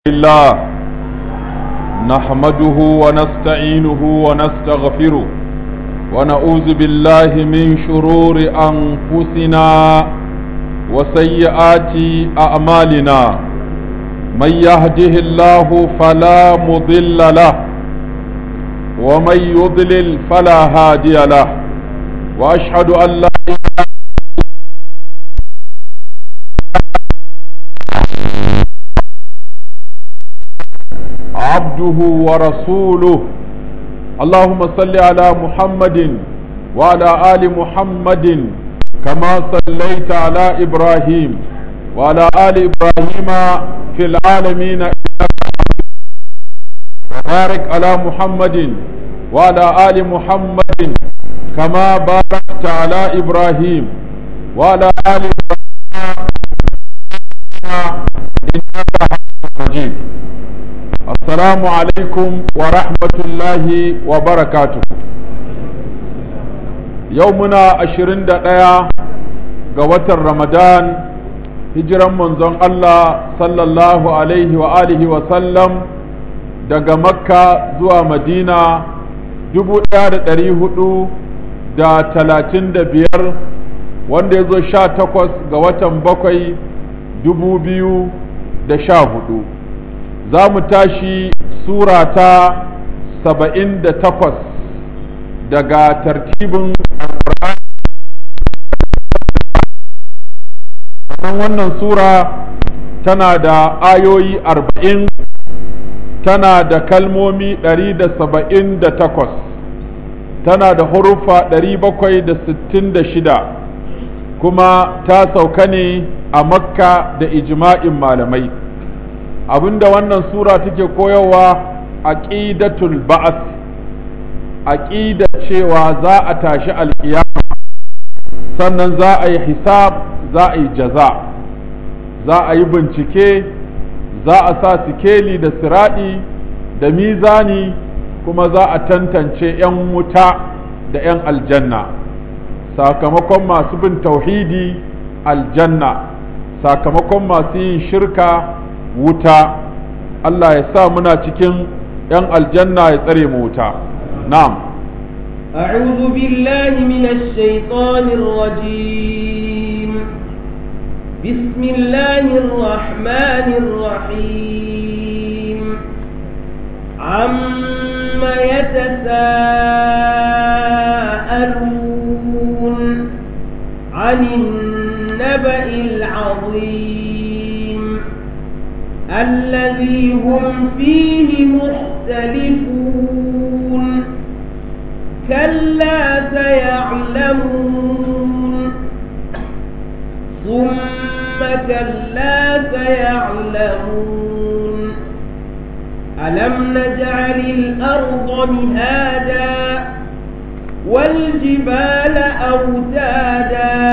الله نحمده ونستعينه ونستغفره ونعوذ بالله من شرور أنفسنا وسيئات أعمالنا من يهده الله فلا مضل له ومن يضلل فلا هادي له وأشهد أن لا عبده ورسوله اللهم صل على محمد وعلى آل محمد كما صليت على إبراهيم وعلى آل إبراهيم في العالمين وبارك على محمد وعلى آل محمد كما باركت على إبراهيم وعلى آل إبراهيم إنك حميد مجيد Assalamu alaikum wa rahmatullahi wa barakatu. Yau muna ashirin da ɗaya ga watan Ramadan, hijiran manzon Allah sallallahu alaihi wa alihi wa sallam daga Makka zuwa Madina dubu ɗaya da ɗari hudu da talatin da biyar wanda ya zo sha takwas ga watan bakwai dubu biyu da sha hudu. za mu tashi sura ta saba'in da takwas daga tartibin alƙur'ani wannan sura tana da ayoyi arba'in tana da kalmomi ɗari da saba'in da takwas tana da hurufa ɗari bakwai da sittin da shida kuma ta sauka ne a makka da ijma'in malamai abinda wannan sura take koyarwa aqidatul ba'th aqida cewa za a tashi alkiyama sannan za a yi hisab za a yi jaza za a yi bincike za a sa sikeli da siradi da mizani kuma za a tantance 'yan wuta da 'yan aljanna sakamakon masu bin tauhidi aljanna sakamakon masu yin shirka wuta Allah ya sa muna cikin ‘yan aljanna ya tsare mu wuta na'am أعوذ بالله من الشيطان الرجيم بسم الله الرحمن الرحيم عم يتساءلون عن النبأ العظيم الذي هم فيه مختلفون كلا سيعلمون ثم كلا سيعلمون ألم نجعل الأرض مهادا والجبال أوتادا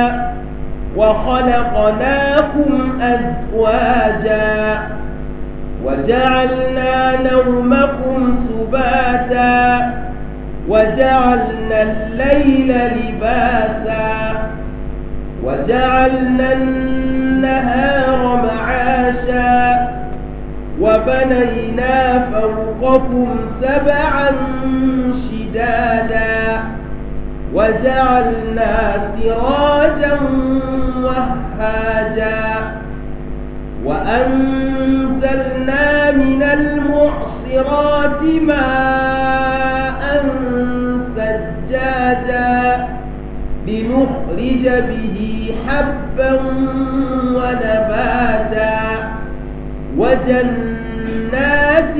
وخلقناكم أزواجا وجعلنا نومكم سباتا وجعلنا الليل لباسا وجعلنا النهار معاشا وبنينا فوقكم سبعا شدادا وجعلنا سراجا وهاجا وأنزلنا من المعصرات ماء سجادا لنخرج به حبا ونباتا وجنات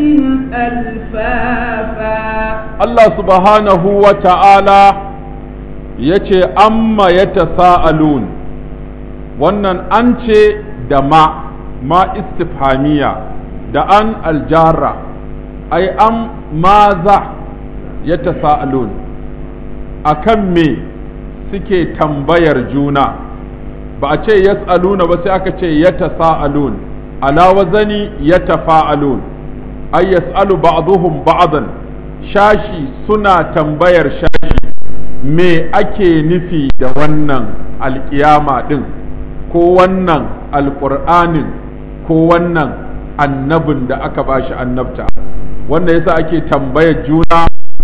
ألفافا الله سبحانه وتعالى yace amma ya tasa'alun wannan an ce da ma ma istifhamiya da an aljara ai an maza ya tasa'alun a kan me suke tambayar juna ba a ce yas'aluna ba sai aka ce ya tasa'alun ala wazani ya tafa'alun ai yas'alu ba'dhum ba'dan shashi suna tambayar shashi me ake nufi da wannan alkiyama din ko wannan alƙur'anin ko wannan annabin da aka bashi annabta wanda yasa ake tambayar juna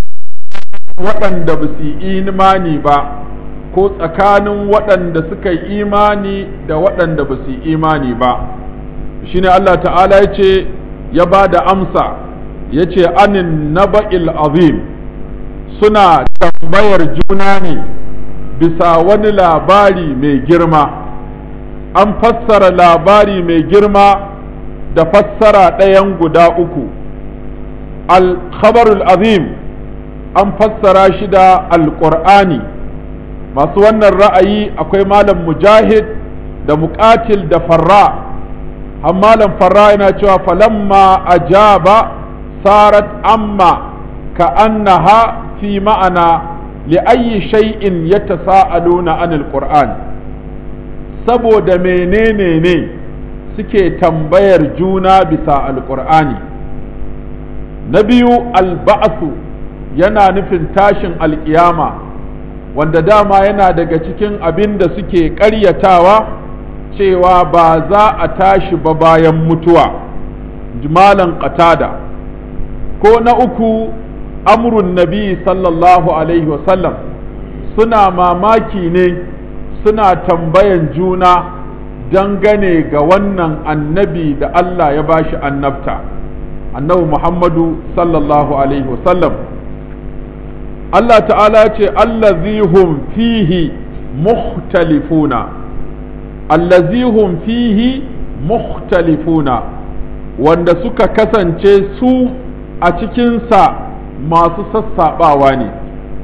waɗanda ba su yi imani ba ko tsakanin waɗanda suka yi imani da waɗanda ba su yi imani ba shine Allah ta'ala ya ce ya ba da amsa ya ce anin naba'il azim suna tambayar juna ne bisa wani labari mai girma an fassara labari mai girma da fassara ɗayan guda uku al-khabarul azim an fassara shi da alƙur'ani masu wannan ra'ayi akwai malam mujahid da muƙatil da farra har malam farra yana cewa falamma ajaba sarat amma ka annaha fi ma'ana li'ayyi shay'in yatasaaluna anil qur'an saboda menene ne suke tambayar juna bisa alƙur'ani na biyu alba'su yana nufin tashin alƙiyama wanda dama yana daga cikin abin da suke ƙaryatawa cewa ba za a tashi ba bayan mutuwa jimalan qatada ko na uku amrun nabi sallallahu alaihi wasallam suna mamaki ne suna tambayan juna dangane ga wannan annabi da Allah ya bashi annabta annabi Muhammadu sallallahu alaihi wasallam Allah ta'ala ce allazihum fihi mukhtalifuna allazihum fihi mukhtalifuna wanda suka kasance su a cikinsa masu sassaɓawa ne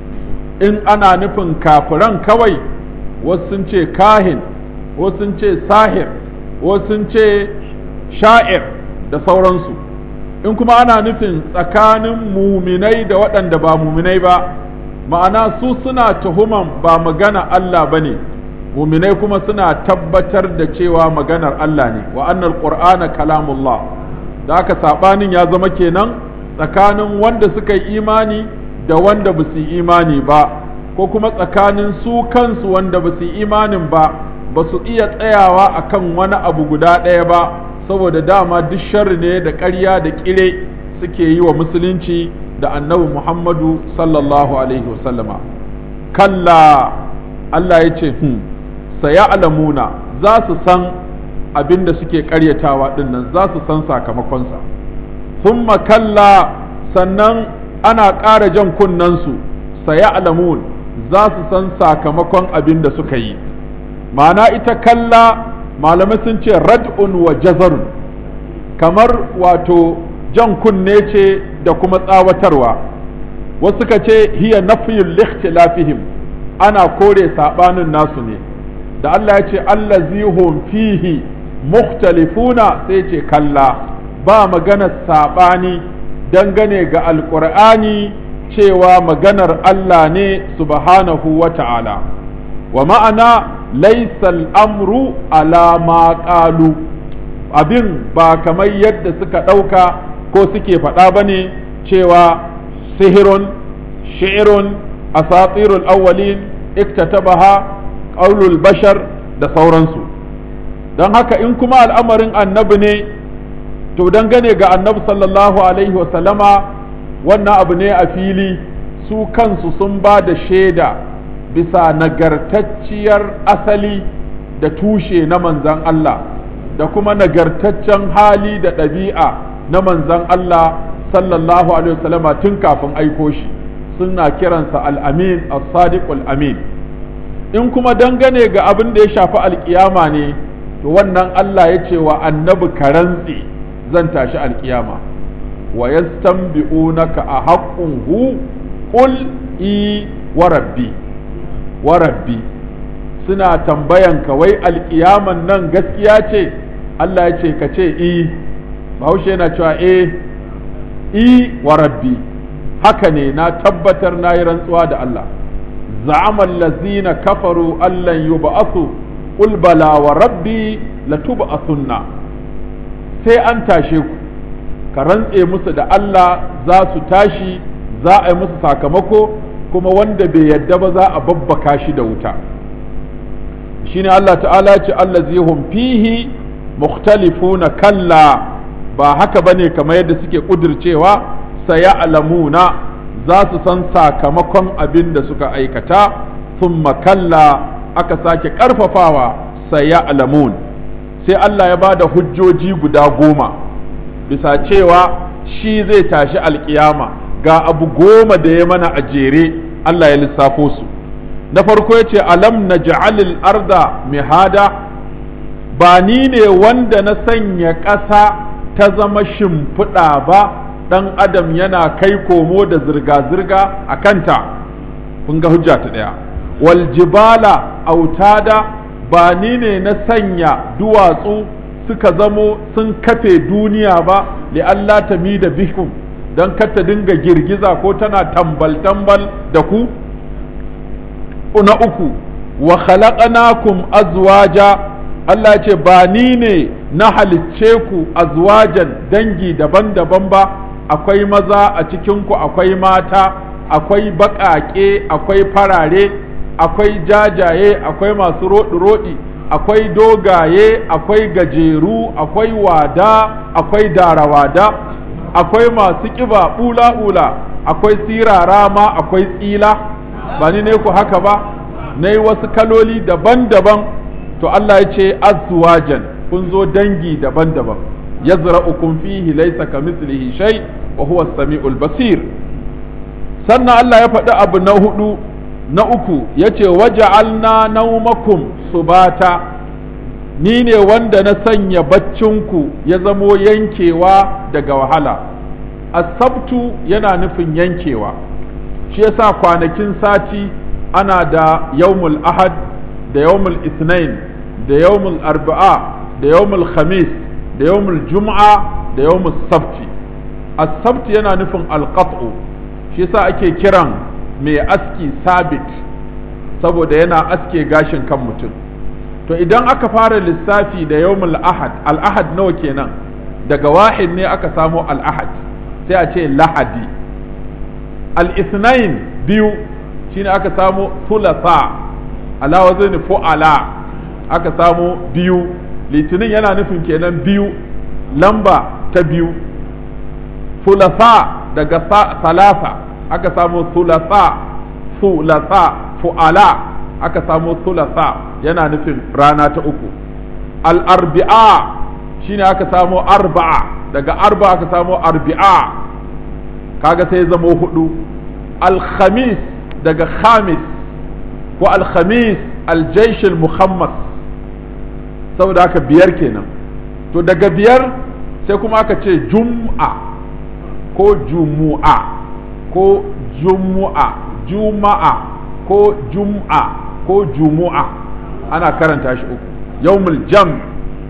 in ana nufin kafiran kawai wasu sun ce kahin wasu sun ce sahir wasu sun ce sha'ir da sauransu in kuma ana nufin tsakanin muminai da waɗanda ba muminai ba ma'ana su suna tuhuman ba magana Allah ba ne muminai kuma suna tabbatar da cewa maganar Allah ne wa annal qur'ana kalamullah da aka saɓanin ya zama kenan tsakanin wanda suka yi imani da wanda ba su yi imani ba ko kuma tsakanin su kansu wanda ba su yi imanin ba ba su iya tsayawa akan wani abu guda ɗaya ba saboda dama duk sharri ne da ƙarya da ƙire suke yi wa musulunci da annabi Muhammadu sallallahu alaihi wasallama kalla Allah ya ce hmm, alamuna za su san abin da suke ƙaryatawa ɗinnan za su san sakamakonsa thumma kalla sannan ana ƙara jan kunnensu alamun za su san sakamakon abin da suka yi ma'ana ita kalla malamai sun ce rad'un wa jazarun kamar wato jan kunne ce da kuma tsawatarwa wasu ka ce hiya nafiyul likhtilafihim ana kore sabanin nasu ne da Allah ya ce allazihum fihi mukhtalifuna sai ce kalla ba magana sabani dangane ga alqur'ani cewa maganar Allah ne subhanahu wa ta'ala wa ma'ana laisal amru ala ma qalu abin ba kamar yadda suka ɗauka ko suke faɗa ba ne cewa sihirun shi'irun asatirul awwalin iktatabaha qaulul bashar da sauransu don haka in kuma al'amarin annabi ne to dangane ga annabi sallallahu alaihi wasallama wannan abu ne a fili su kansu sun ba da shaida bisa nagartacciyar asali da tushe na manzan Allah da kuma nagartaccen hali da ɗabi'a na manzan Allah sallallahu alaihi wasallama tun kafin aiko shi suna kiransa al'amin as-sadiqul amin in kuma dangane ga abin da ya shafi alkiyama ne to wannan Allah ya ce wa annabi karantsi zan tashi alkiyama wa yastanbi'unaka a haqqun hu qul i wa rabbi wa rabbi suna tambayan ka wai alkiyaman nan gaskiya ce Allah ya ce ka ce i bahaushe yana cewa e i wa rabbi haka ne na tabbatar na yi rantsuwa da Allah za'ama allazina kafaru allan yub'athu qul bala wa rabbi latub'athunna sai an tashe ku ka rantse musu da Allah za su tashi za a yi musu sakamako kuma wanda bai yadda ba za a babbaka shi da wuta shine Allah ta'ala ce allazi hum fihi mukhtalifuna kalla ba haka bane kamar yadda suke kudircewa sayalamuna za su san sakamakon abin da suka aikata thumma kalla aka sake karfafawa sayalamun sai Allah ya bada hujjoji guda goma bisa cewa shi zai tashi alkiyama ga abu goma da ya mana a jere Allah ya lissafo su na farko ya ce alam na ja'alil arda mihada ba ni ne wanda na sanya ƙasa ta zama shimfiɗa ba ɗan adam yana kai komo da zirga-zirga a kanta kun ga hujja ta ɗaya wal jibala autada ba ni ne na sanya duwatsu suka zamo sun kafe duniya ba li Allah ta mi da bikum don kar ta dinga girgiza ko tana tambal-tambal da ku na uku wa khalaqnakum azwaja Allah ce ba ni ne na halicce ku azwajan dangi daban-daban ba akwai maza a cikinku akwai mata akwai baƙaƙe akwai farare akwai jajaye akwai masu roɗi-roɗi akwai dogaye akwai gajeru akwai wada akwai darawada akwai masu ƙiba ɓula-ɓula akwai sirara ma akwai tsila ba ni ne ku haka ba na yi wasu kaloli daban-daban to Allah ya ce azwajan kun zo dangi daban-daban yazra'ukum fihi laysa kamithlihi shay wa huwa as-sami'ul basir sannan Allah ya faɗi abu na hudu na uku yace waja'alna naumakum subata ni ne wanda na sanya baccinku ya zamo yankewa daga wahala asabtu yana nufin yankewa shi yasa kwanakin sati ana da yawmul ahad da yawmul isnain da yawmul arba'a da yawmul khamis da yawmul jum'a da yawmul sabti as-sabt yana nufin alqat'u shi yasa ake kiran mai aski sabit saboda yana aske gashin kan mutum to idan aka fara lissafi da yawmul ahad al-ahad nawa kenan daga wahid ne aka samo al-ahad sai a ce lahadi al-ithnain biyu shine aka samo thulatha ala wazni fu'ala aka samo biyu litinin yana nufin kenan biyu lamba ta biyu thulatha daga salasa aka samo thulatha thulatha fu'ala aka samo thulatha yana nufin rana ta uku al-arbi'a shine aka samo arba'a daga arba aka samo arbi'a kaga sai zamo hudu al-khamis daga khamis ko al-khamis al-jaish al-muhammas saboda haka biyar kenan to daga biyar sai kuma aka ce jum'a ko jumu'a ko jumu'a juma'a ko jum'a ko jumu'a ana karanta shi uku yawmul jam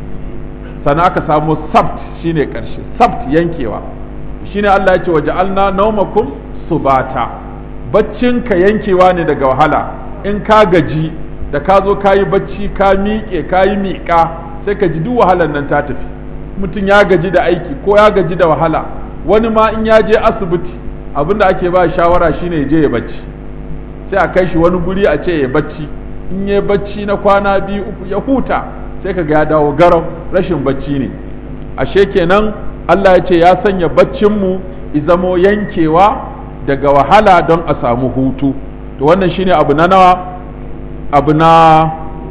sannan aka samu sabt shine karshe sabt yankewa shine Allah ya ce wa ja'alna naumakum subata baccin ka yankewa ne daga wahala in ka gaji da ka zo ka yi bacci ka miƙe ka yi miƙa sai ka ji duk wahalar nan ta tafi mutum ya gaji da aiki ko ya gaji da wahala wani ma in ya je asibiti abinda ake ba shawara shine ya je ya bacci sai a kai shi wani guri a ce ya bacci in ya bacci na kwana biyu uku ya huta sai ka ga ya dawo garau rashin bacci ne ashe kenan Allah ya ce ya sanya baccinmu izamo yankewa daga wahala don a samu hutu to wannan shine abu na nawa abu na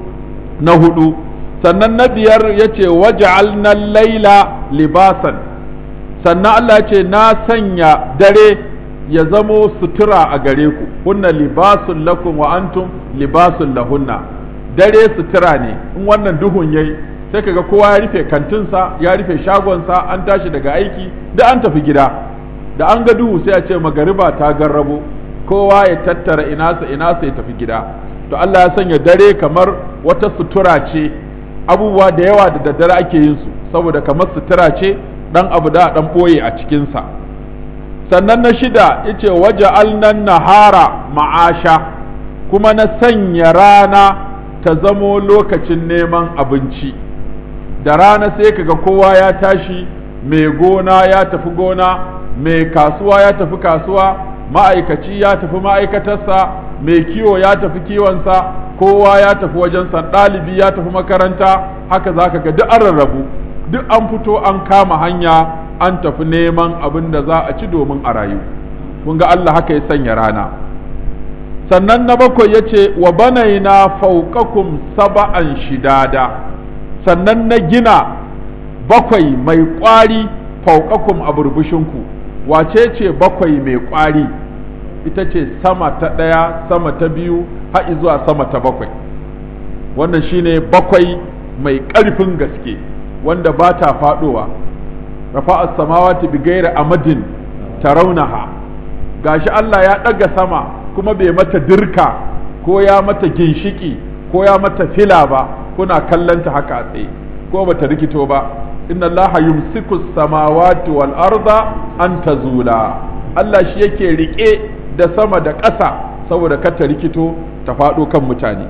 na hudu sannan na biyar ya ce waja'alna laila libasan sannan Allah ya ce na sanya dare ya zamo sutura a gare ku kunna libasun lakum wa antum libasun lahunna dare sutura ne in wannan duhun yayi sai kaga kowa ya rufe kantinsa ya rufe shagonsa an tashi daga aiki da an tafi gida da an ga duhu sai a ce magariba ta garrabo kowa ya tattara inasa inasa ya tafi gida to Allah ya sanya dare kamar wata sutura ce abubuwa da yawa da daddare ake yin su saboda kamar sutura ce dan abu da dan boye a cikinsa sannan na shida yace waje alnan nahara ma'asha kuma na sanya rana ta zamo lokacin neman abinci da rana sai kaga kowa ya tashi mai gona ya tafi gona mai kasuwa ya tafi kasuwa ma'aikaci ya tafi ma'aikatarsa mai kiwo ya tafi kiwonsa kowa ya tafi wajensa ɗalibi ya tafi makaranta haka za ka ga duk an rarrabu duk an fito an kama hanya an tafi neman abin da za a ci domin a rayu kun ga Allah haka ya sanya rana sannan na bakwai ya ce wa banaina fauƙakum saba'an shidada sannan na gina bakwai mai ƙwari fauƙakum a burbushinku wace ce bakwai mai ƙwari ita ce sama ta ɗaya sama ta biyu har zuwa sama ta bakwai wannan shine bakwai mai ƙarfin gaske wanda ba ta faɗowa rafa'a samawati bi gairi amadin tarawnaha gashi Allah ya ɗaga sama kuma bai mata dirka ko ya mata ginshiki ko ya mata fila ba kuna kallanta haka a tsaye ko bata rikito ba inna Allah yumsiku samawati wal arda an tazula Allah shi yake rike da sama da ƙasa saboda kata rikito ta faɗo kan mutane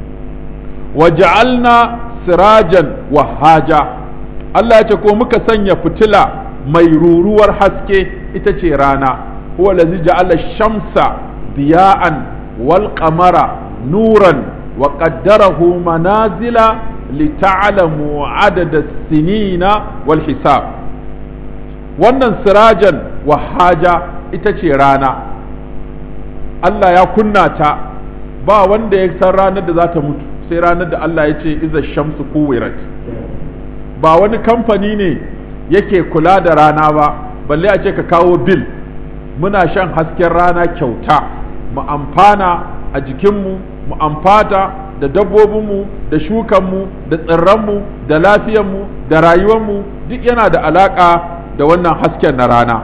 waja'alna sirajan wahaja Allah ya ce ko muka sanya fitila mai ruruwar haske ita ce rana huwa allazi ja'ala shamsa diya'an wal qamara nuran wa qaddarahu manazila lita'lamu adada sinina wal hisab wannan sirajan wahaja ita ce rana Allah ya kunna ta ba wanda ya san ranar da za ta mutu sai ranar da Allah ya ce iza shamsu kuwirat ba wani kamfani ne yake kula da rana ba balle a ce ka kawo bil muna shan hasken rana kyauta mu amfana a jikinmu mu amfata da dabbobinmu da shukanmu da tsirranmu da lafiyanmu da rayuwanmu duk yana da alaƙa da wannan hasken na rana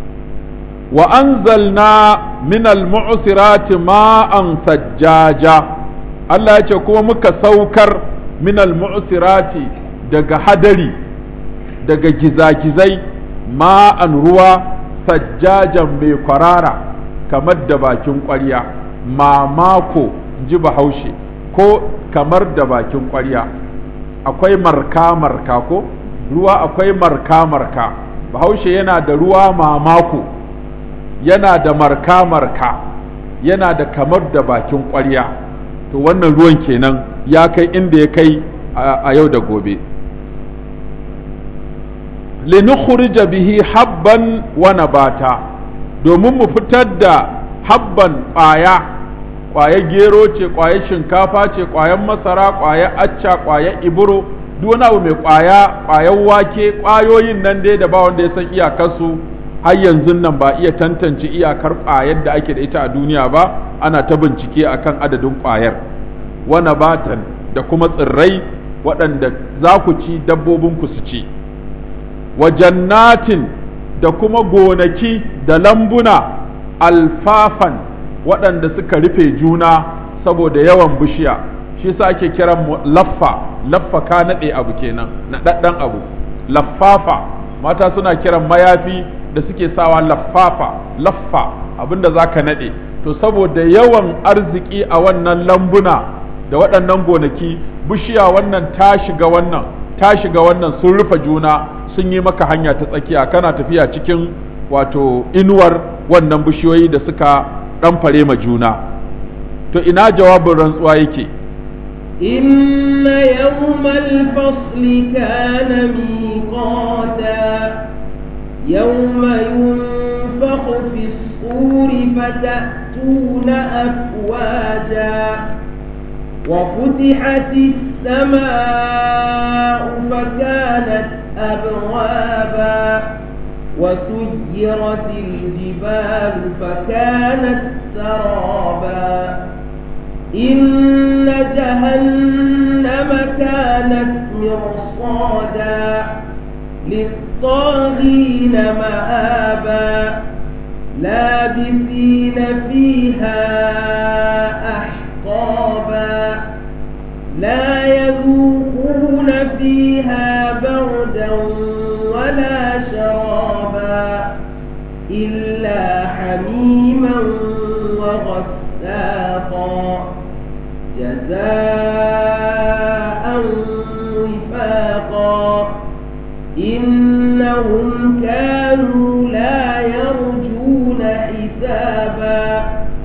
wa anzalna minal mu'sirati ma'an sajjaja Allah ya ce kuma muka saukar minal mu'sirati daga hadari daga gizagizai ma'an ruwa sajjajan mai kwarara kamar da bakin ƙwarya mamako ji bahaushe ko kamar da bakin ƙwarya akwai marka marka ko ruwa akwai marka marka bahaushe yana da ruwa mamako yana da marka marka yana da kamar da bakin ƙwarya to wannan ruwan kenan ya kai inda ya kai a yau da gobe linukhrija bihi habban wa nabata domin mu fitar da habban ƙwaya ƙwayar gero ce ƙwayar shinkafa ce ƙwayar masara ƙwayar acca ƙwayar iburo duk wani abu mai ƙwaya ƙwayar wake ƙwayoyin nan dai da ba wanda ya san iyakarsu har yanzu nan ba iya tantance iyakar ƙwayar da ake da ita a duniya ba ana ta bincike akan adadin ƙwayar wa nabatan da kuma tsirrai waɗanda za ku ci dabbobinku su ci wa jannatin da kuma gonaki da lambuna alfafan waɗanda suka rufe juna saboda yawan bishiya shi sa ake kiran laffa laffa ka naɗe abu kenan naɗaɗɗen abu laffafa mata suna kiran mayafi da suke sawa laffafa laffa abinda za ka naɗe to saboda yawan arziki a wannan lambuna da waɗannan gonaki bishiya wannan ta shiga wannan ta shiga wannan sun rufe juna sun yi maka hanya ta tsakiya kana tafiya cikin wato inuwar wannan bishiyoyi da suka ɗanfare ma juna to ina jawabin rantsuwa yake إن يوم الفصل كان ميقاتا يوم ينفخ في الصور فتأتون أفواجا وفتحت السماء فكانت أبوابا وسيرت الجبال فكانت سرابا إن جهنم كانت مرصادا للطاغين مآبا لابثين فيها أحقابا لا يذوقون فيها بردا ولا شرابا إلا حميما وغساقا جزاء وفاقا إنهم كانوا لا يرجون حسابا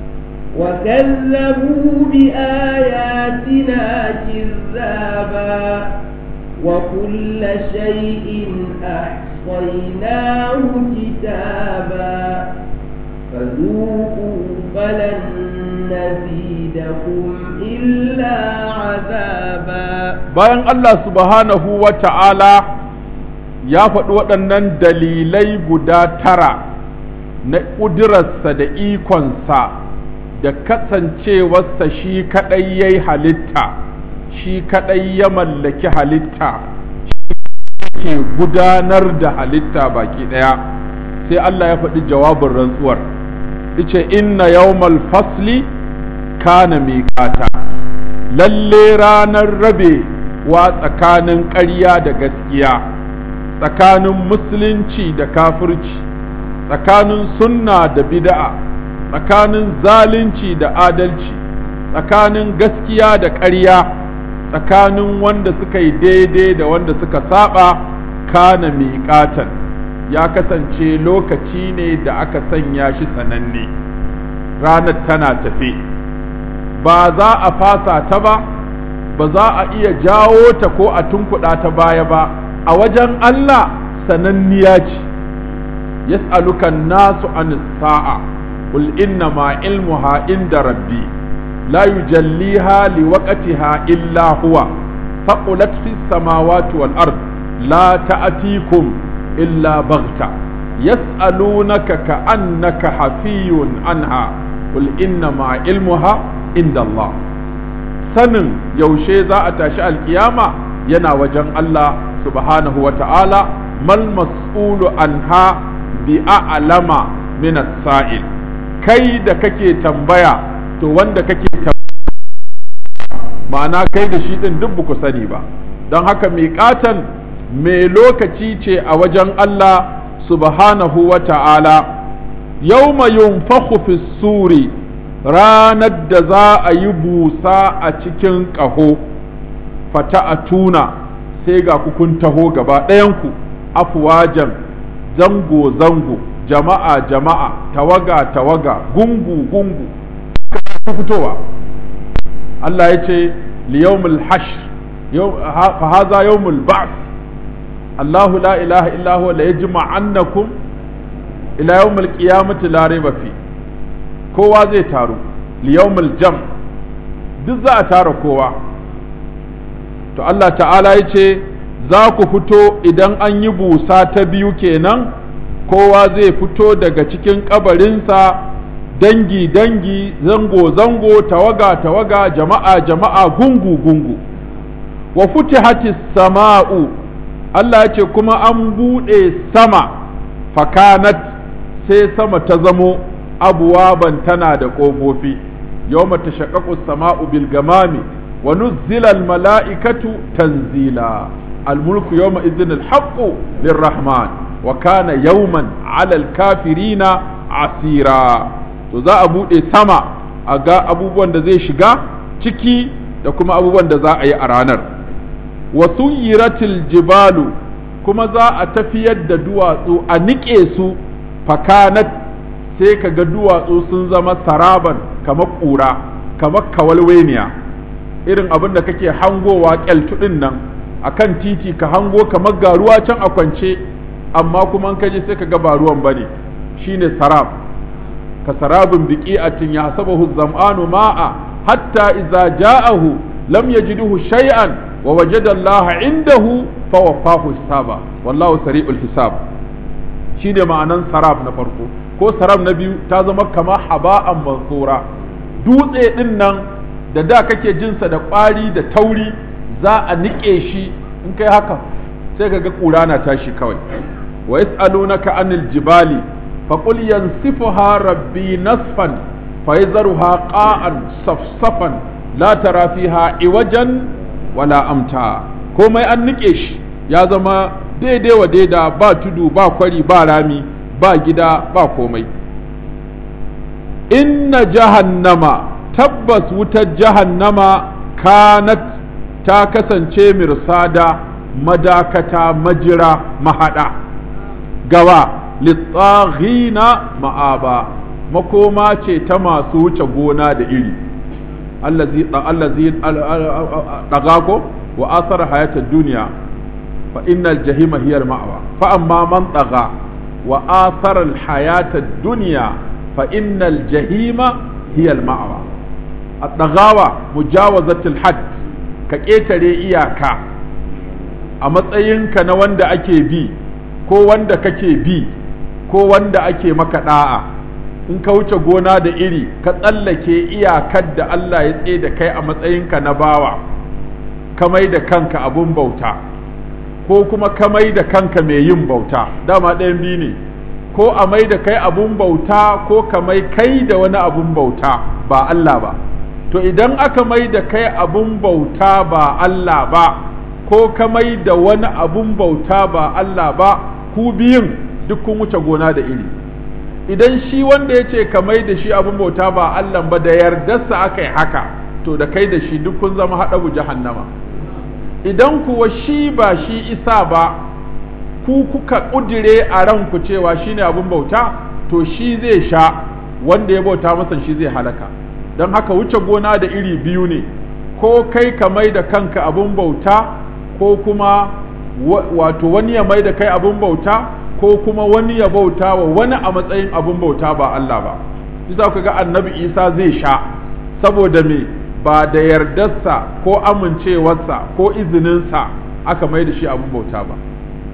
وكذبوا بآياتنا كذابا وكل شيء أحصيناه كتابا فذوقوا فلن نزيدكم إلا عذابا bayan Allah subhanahu wa ta'ala ya faɗi waɗannan dalilai guda tara na ƙudurarsa da ikonsa da kasancewarsa shi kaɗai ya yi halitta shi kaɗai ya mallaki halitta shi ke gudanar da halitta baki ɗaya sai Allah ya faɗi jawabin rantsuwar ice inna yawmal fasli kana miƙata lalle ranar rabe wa tsakanin ƙarya da gaskiya tsakanin musulunci da kafirci tsakanin sunna da bid'a tsakanin zalunci da adalci tsakanin gaskiya da ƙarya tsakanin wanda suka yi daidai da wanda suka saba kana miƙatan ya kasance lokaci ne da aka sanya shi sananne ranar tana tafe ba za a fasa ta ba ba za a iya jawo ta ko a tunkuɗa ta baya ba a wajen Allah sananniya ce yas'aluka nasu an sa'a qul inna ma ilmuha inda rabbi la yujalliha liwaqtiha illa huwa faqulat fis samawati wal ard la ta'tikum illa baghta yas'alunaka ka'annaka hafiyun anha qul inna ma ilmuha inda Allah sanin yaushe za a tashi alkiyama yana wajen Allah subhanahu wa ta'ala mal mas'ulu anha bi a'lama min sa'il kai da kake tambaya to wanda kake tambaya ma'ana kai da shi din duk ku sani ba don haka miƙatan mai lokaci ce a wajen Allah subhanahu wa ta'ala yawma yunfakhu fi suri ranar da za a yi busa a cikin ƙaho fata a tuna sai ga kun taho gaba ɗayanku afuwajan zango-zango jama'a jama'a tawaga tawaga gungu gungu fitowa Allah ya ce liyawmul hash fa haza yawmul ba'th Allahu la ilaha illa huwa la yajma'annakum ila yawmil qiyamati la rayba fi kowa zai taru liyawmul jam duk za a tara kowa to Allah ta'ala ya ce za ku fito idan an yi busa ta biyu kenan kowa zai fito daga cikin kabarinsa dangi-dangi zango-zango tawaga-tawaga jama'a-jama'a gungu-gungu wa futihatis sama'u Allah ya ce kuma an buɗe sama fakanat sai sama ta zamo abuwaban tana da ƙofofi yawma tashaqqaqu as-sama'u bil gamami wa nuzzila al-mala'ikatu tanzila al-mulku yawma idhin al-haqqu lirrahman wa kana yawman 'ala al-kafirina asira to za a bude sama a ga abubuwan da zai shiga ciki da kuma abubuwan da za a yi a ranar wa suyiratil jibalu kuma za a tafiyar da duwatsu a niƙe su fakanat sai ka ga duwatsu sun zama saraban kamar ƙura kamar kawalweniya irin abin da kake hangowa kyaltuɗin nan a kan titi ka hango kamar ga ruwa can a kwance amma kuma an kaje sai ka ga ba ruwan bane shine sarab ka sarabin biqi'atin ya hasabahu zam'anu ma'a hatta idza ja'ahu lam yajidhu shay'an wa wajada Allah indahu fa waffahu hisaba wallahu sari'ul hisab shine ma'anan sarab na farko ko sarab na biyu ta zama kama haba'an mansura dutse din nan da da kake jinsa da ƙwari da tauri za a niƙe shi in kai haka sai ka ga ƙura na tashi kawai wa yas'alunaka anil jibali faqul yansifuha rabbi nasfan fayzaruha qa'an safsafan la tara fiha iwajan wala amta komai an niƙe shi ya zama daidai wa daida ba tudu ba kwari ba rami ba gida ba komai inna jahannama tabbas wutar jahannama kanat ta kasance mirsada madakata majira mahada gawa litsaghina ma'aba makoma ce ta masu wuce gona da iri allazi allazi dagago wa asar hayatar duniya fa innal jahima hiya al-ma'wa fa amma man tagha wa athara al-hayata ad-dunya fa innal jahima hiya al-ma'wa at-taghawa mujawazatul hadd ka ƙetare iyaka a matsayinka na wanda ake bi ko wanda kake bi ko wanda ake maka da'a in ka wuce gona da iri ka tsallake iyakar da Allah ya tsaye da kai a matsayinka na bawa ka mai da kanka abun bauta ko kuma ka mai da kanka mai yin bauta dama ɗayan biyu ne ko a mai da kai abun bauta ko ka mai kai da wani abun bauta ba Allah ba to idan aka mai da kai abun bauta ba Allah ba ko ka mai da wani abun bauta ba Allah ba ku biyun duk kun wuce gona da iri idan shi wanda ya ce ka mai da shi abun bauta ba Allah ba da yardarsa aka yi haka to da kai da shi duk kun zama haɗabu jahannama idan kuwa shi ba shi isa ba ku kuka ƙudire a ranku cewa shi ne abun bauta to shi zai sha wanda ya bauta masa shi zai halaka don haka wuce gona da iri biyu ne ko kai ka mai da kanka abun bauta ko kuma wato wani ya mai da kai abun bauta ko kuma wani ya bauta wa wani a matsayin abun bauta ba Allah ba za ku ga annabi isa zai sha saboda me ba da yardarsa ko amincewarsa ko izininsa aka mai da shi abun bauta ba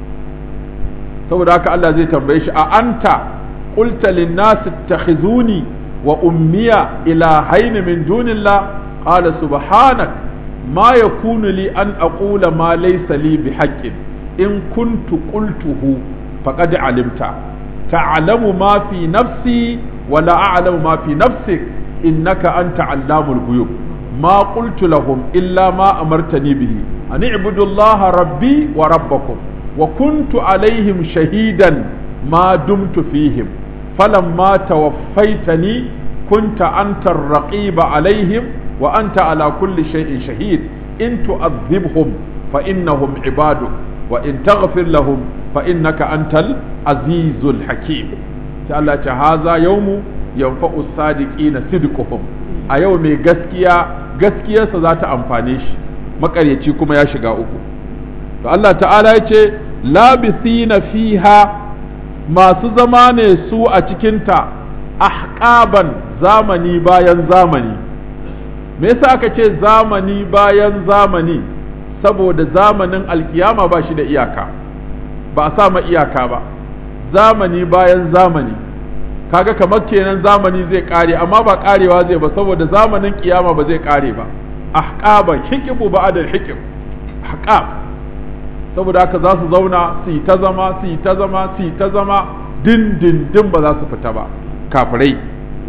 saboda haka Allah zai tambaye shi a anta qulta lin-nas ittakhizuni wa ummiya ilahayn min dunillah qala subhanak ma yakunu li an aqula ma laysa li bihaqqin in kuntu qultuhu faqad alimta ta'lamu ma fi nafsi wa la a'lamu ma fi nafsik innaka anta allamul ghuyub ما قلت لهم إلا ما أمرتني به أن اعبدوا الله ربي وربكم وكنت عليهم شهيدا ما دمت فيهم فلما توفيتني كنت أنت الرقيب عليهم وأنت على كل شيء شهيد إن تؤذبهم فإنهم عبادك وإن تغفر لهم فإنك أنت العزيز الحكيم تعالى هذا يوم ينفع الصادقين صدقهم a yau mai gaskiya gaskiyarsa za ta amfane shi makaryaci kuma ya shiga uku to Allah ta'ala ya ce labisina fiha masu zama ne su a cikinta ahqaban zamani bayan zamani me yasa aka ce zamani bayan zamani saboda zamanin alkiyama ba shi da iyaka ba a sa ma iyaka ba zamani bayan zamani kaga kamar kenan zamani zai kare amma ba karewa zai ba saboda zamanin kiyama ba zai kare ba ahqaban hikibu ba'da hikib ahqab saboda haka za su zauna su yi ta zama su yi ta zama su yi ta zama din din din ba za su fita ba kafirai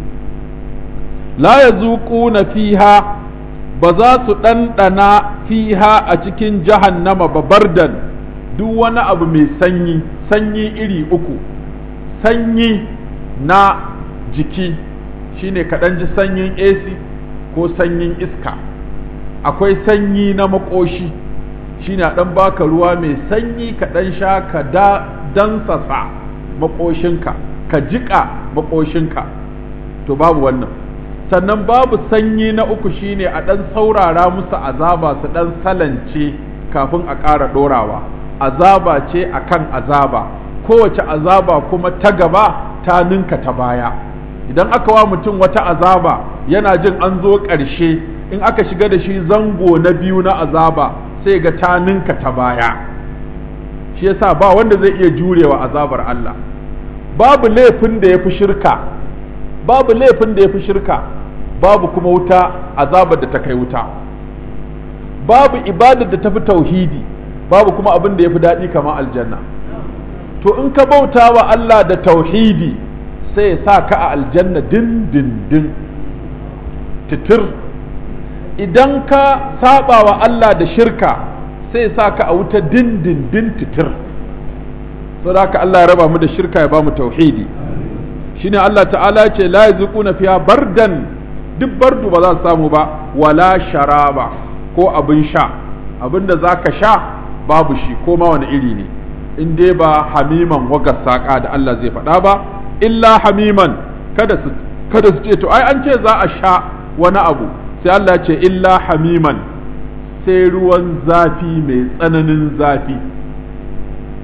la yazuquna fiha ba za su ɗanɗana fiha a cikin jahannama ba bardan duk wani abu mai sanyi sanyi iri uku sanyi na jiki shine kaɗan ji sanyin AC ko sanyin iska akwai sanyi na makoshi shine a ɗan baka ruwa mai sanyi kaɗan sha ka da dansasa makoshinka ka jiƙa makoshinka to babu wannan sannan babu sanyi na uku shine a ɗan saurara musu azaba su ɗan salance kafin a ƙara ɗorawa azaba ce akan azaba kowace azaba kuma ta gaba ta ninka ta baya idan aka wa mutum wata azaba yana jin an zo ƙarshe in aka shiga da shi zango na biyu na azaba sai ga ta ninka ta baya shi yasa ba wanda zai iya jurewa azabar Allah babu laifin da ya fi shirka babu laifin da ya fi shirka babu kuma wuta azabar da ta kai wuta babu ibadar da ta fi tauhidi babu kuma abin da ya fi daɗi kamar aljanna to in ka bauta wa Allah da tauhidi sai ya sa ka a aljanna din din din titir idan ka saba wa Allah da shirka sai ya sa ka a wuta din din din titir so da haka Allah ya raba mu da shirka ya ba mu tauhidi shine Allah ta'ala ce la yazquna fiha bardan duk bardu ba za su samu ba wala sharaba ko abin sha abinda zaka sha babu shi ko ma wani iri ne in dai ba hamiman waga saƙa da Allah zai faɗa ba illa hamiman kada su kada su ce to ai an ce za a sha wani abu sai Allah ce illa hamiman sai ruwan zafi mai tsananin zafi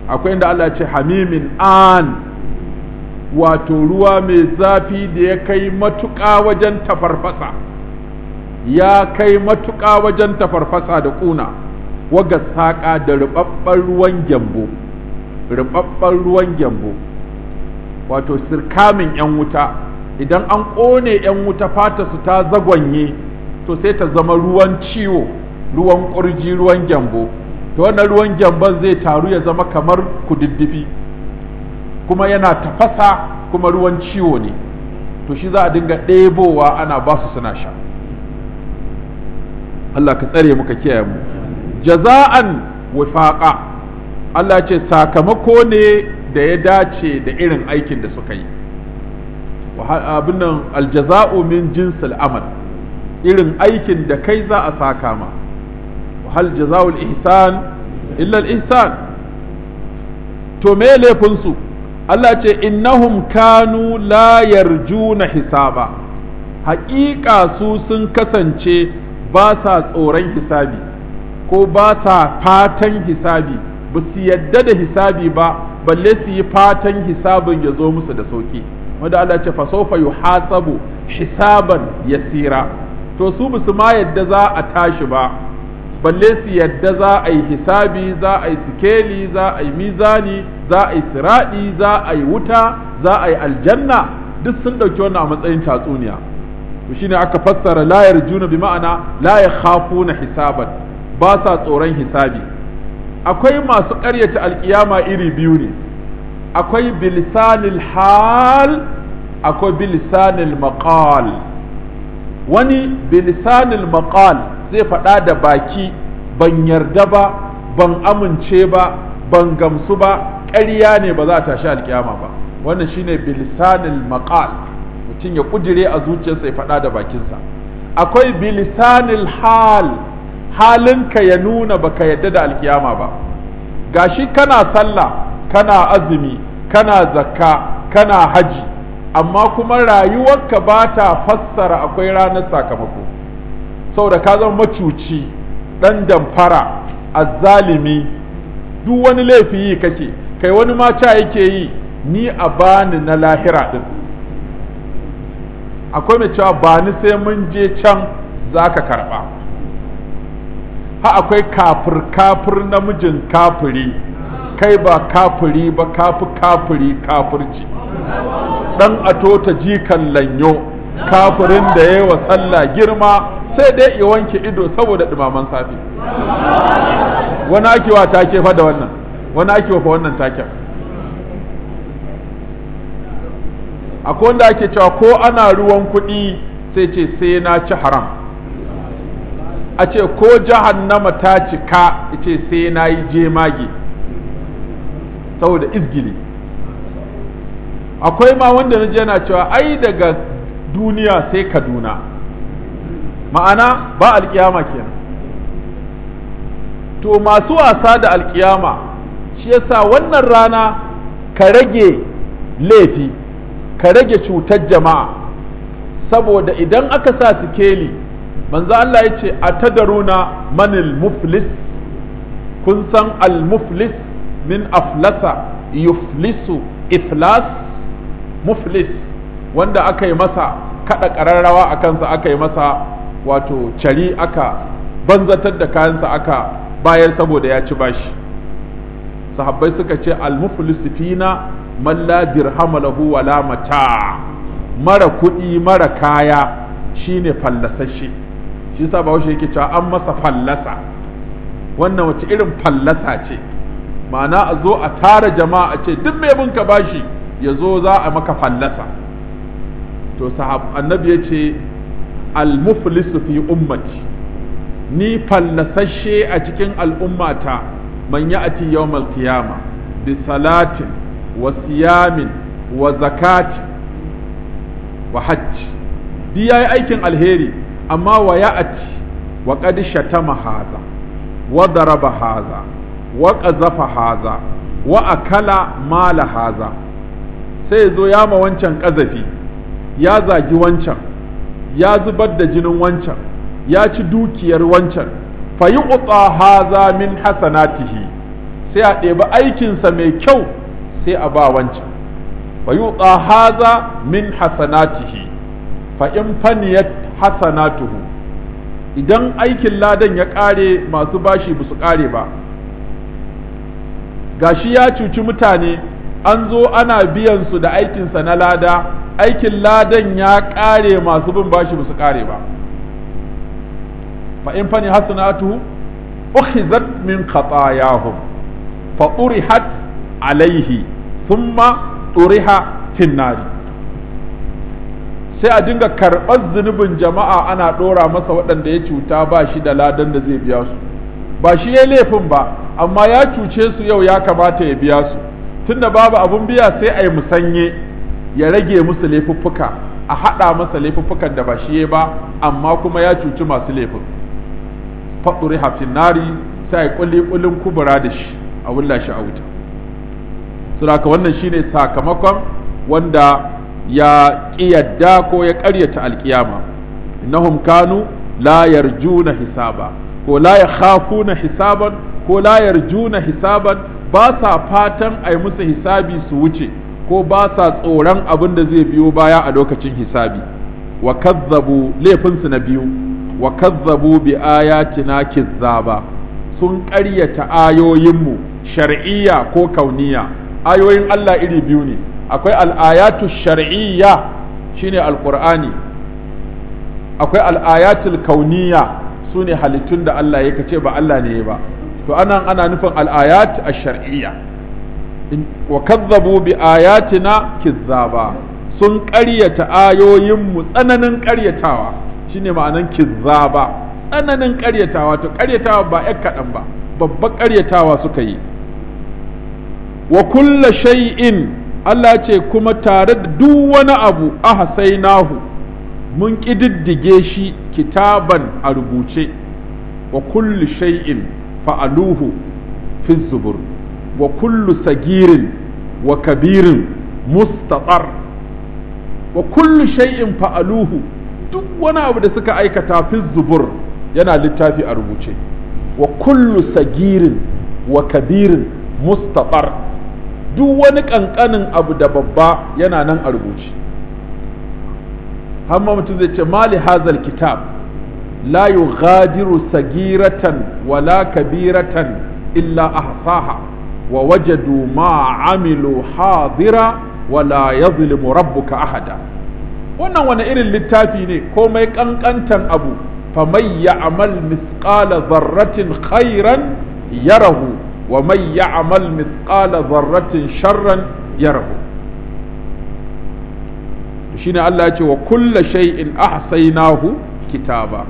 akwai inda Allah ce hamimin an wato ruwa mai zafi da ya kai matuƙa wajen tafarfasa ya kai matuƙa wajen tafarfasa da ƙuna waga saƙa da rubabban ruwan gyambo rubabban ruwan gyambo wato sirkamin 'yan wuta idan an ƙone 'yan wuta fata su ta zagwanye to sai ta zama ruwan ciwo ruwan ƙurji ruwan gyambo to wannan ruwan gyamban zai taru ya zama kamar kududdufi kuma yana tafasa kuma ruwan ciwo ne to shi za a dinga ɗebowa ana ba su suna sha Allah ka tsare muka kiyaye mu jaza'an wifaqa Allah ce sakamako ne da ya dace da irin aikin da suka yi abin nan aljaza'u min jinsil amal irin aikin da kai za a saka ma hal jaza'ul ihsan illa al ihsan to me laifin su Allah ce innahum kanu la yarjuna hisaba haƙiƙa su sun kasance ba sa tsoron hisabi ko ba sa fatan hisabi ba su yadda da hisabi ba balle su yi fatan hisabin ya zo musu da sauki wanda Allah ce fasofa yuhasabu hisaban yasira to su ba su ma yadda za a tashi ba balle su yadda za a yi hisabi za a yi sikeli za a yi mizani za a yi siradi za a yi wuta za a yi aljanna duk sun ɗauki wannan a matsayin tatsuniya to shine aka fassara la yarjuna bi ma'ana la yakhafuna hisaban ba sa tsoron hisabi akwai masu ƙaryata alkiyama iri biyu ne akwai bilisanil hal akwai bilisanil maqal wani bilisanil maqal zai faɗa da baki ban yarda ba ban amince ba ban gamsu ba ƙarya ne ba za a tashi alkiyama ba wannan shine bilisanil maqal mutum ya kujire a zuciyarsa ya faɗa da bakinsa akwai bilisanil hal halinka ya nuna baka yadda da alkiyama ba gashi kana sallah kana azumi kana zakka kana haji amma kuma rayuwarka ba ta fassara akwai ranar sakamako saboda ka zama macuci ɗan damfara azzalimi duk wani laifi yi kake kai wani ma ca yake yi ni a bani na lahira din akwai mai cewa ba ni sai mun je can za ka karɓa ha akwai kafir kafir namijin kafiri kai ba kafiri ba kafi kafiri kafirci dan ato ta jikan lanyo kafirin da ya wa sallah girma sai dai ya wanke ido saboda dumaman safi wani ake wa take fa da wannan wani ake wa fa wannan taken akwai wanda ake cewa ko ana ruwan kuɗi sai ce sai na ci haram a ce ko jahannama ta cika ce sai na yi jemage saboda izgili akwai ma wanda na yana cewa ai daga duniya sai kaduna ma'ana ba alkiyama kenan to masu wasa da alkiyama shi yasa wannan rana ka rage laifi ka rage cutar jama'a saboda idan aka sa sikeli manzo Allah ya ce a tadaruna manil muflis kun san al muflis min aflasa yuflisu iflas muflis wanda aka yi masa kada ƙararrawa a kansa aka yi masa wato cari aka banzatar da kayansa aka bayar saboda ya ci bashi sahabbai suka ce al-muflis fina man la dirhama lahu wala mata mara kuɗi mara kaya shine fallasashe shi yasa bahaushe yake cewa an masa fallasa wannan wace irin fallasa ce ma'ana a zo a tara jama'a a ce duk mai bin ka bashi ya zo za a maka fallasa to sahab annabi ya ce al-muflisu fi ummati ni fallasashe a cikin al'ummata man ya'ti yawmal qiyama bi salatin wa siyamin wa zakati wa hajj di yayi aikin alheri amma wa ya'ti wa qad shatama haza wa daraba haza wa qazafa haza wa akala mala haza sai zo ya ma wancan ƙazafi ya zagi wancan ya zubar da jinin wancan ya ci dukiyar wancan fa yi haza min hasanatihi sai a ɗebi aikinsa mai kyau sai a ba wancan fa yuqa haza min hasanatihi fa in faniyat hasanatuhu idan aikin ladan ya ƙare masu bashi ba su ƙare ba gashi ya cuci mutane an zo ana biyan su da aikinsa na lada aikin ladan ya ƙare masu bin bashi ba su ƙare ba fa in fani hasanatuhu ukhizat min khatayahum fa urihat alaihi thumma uriha fin nari sai a dinga karɓar zunubin jama'a ana ɗora masa waɗanda ya cuta ba shi da ladan da zai biya su ba shi ya laifin ba amma ya cuce su yau ya kamata ya biya su tunda babu abun biya sai a yi musanye ya rage musu laifuffuka a haɗa masa laifuffukan da ba shi ya ba amma kuma ya cuci masu laifin faɗuri hafin nari sai a yi ƙuli-ƙulin kubura da shi a wulla shi a wuta saboda wannan shine sakamakon wanda ya ƙiyadda ko ya ƙaryata alƙiyama innahum kanu la yarjuna hisaba ko la yakhafuna hisaban ko la yarjuna hisaban ba sa fatan a yi musu hisabi su wuce ko ba sa tsoron abin da zai biyo baya a lokacin hisabi wa kazzabu laifinsu na biyu wa kazzabu bi ayatina kizzaba sun ƙaryata ayoyinmu shar'iyya ko kauniya ayoyin Allah iri biyu ne akwai al'ayatu shar'iyya shine alqur'ani akwai al'ayatul kauniya su ne halittun da Allah ya kace ba Allah ne ba to anan ana nufin al'ayat ash-shar'iyya wa kazzabu bi ayatina kizzaba sun ƙaryata ayoyinmu tsananin ƙaryatawa shine ma'anan kizzaba tsananin ƙaryatawa to ƙaryatawa ba ƴan kaɗan ba babban ƙaryatawa suka yi wa kulla shay'in Allah ce kuma tare da duk wani abu ahsainahu mun ƙididdige shi kitaban a rubuce wa kullu shay'in fa'aluhu fi zubur wa kullu sagirin wa kabirin mustatar wa kullu shay'in fa'aluhu duk wani abu da suka aikata fi zubur yana littafi a rubuce wa kullu sagirin wa kabirin mustatar duk wani ƙanƙanin abu da babba yana nan a rubuce hamma mutum zai ce mali hazal kitab la yughadiru sagiratan wala kabiratan illa ahsaha wa wajadu ma amilu hadira wala yazlimu rabbuka ahada wannan wani irin littafi ne komai kankantan abu faman ya'mal misqala dharratin khairan yarahu wa man ya'mal mithqala dharratin sharran yarahu shine Allah ya ce wa kulla shay'in ahsaynahu kitaba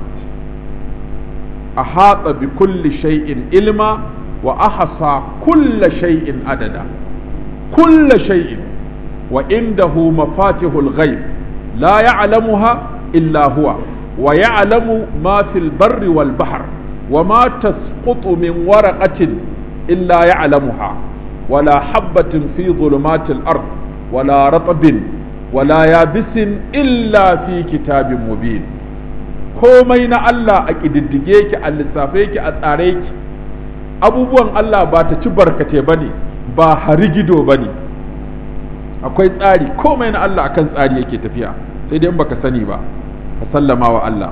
ahata bi kulli shay'in ilma wa ahsa kulla shay'in adada kulla shay'in wa indahu mafatihul ghaib la ya'lamuha illa huwa wa ya'lamu ma fil barri wal bahr wa ma tasqutu min waraqatin illa ya'lamuha wala habatin fi dhulumatil ard wala ratbin wala yabisin illa fi kitabin mubin komai na Allah a ƙididdige ki a lissafe ki a tsare ki abubuwan Allah ba ta ci barkate ba ne ba harigido ba ne akwai tsari komai na Allah akan tsari yake tafiya sai dai in baka sani ba ka sallama wa Allah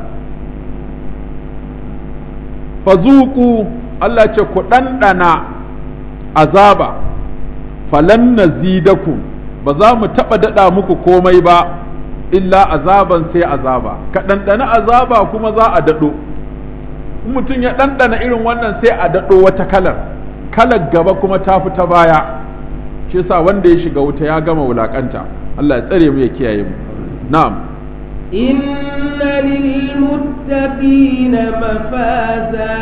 fazuku Allah ce ku ɗanɗana azaba falan nazidakum ba za mu taɓa daɗa muku komai ba illa azaban sai azaba ka ɗanɗana azaba kuma za a daɗo in mutum ya ɗanɗana irin wannan sai a daɗo wata kalar kalar gaba kuma ta fi ta baya shi yasa wanda ya shiga wuta ya gama wulakanta Allah ya tsare mu ya kiyaye mu na'am إن للمتقين مفازا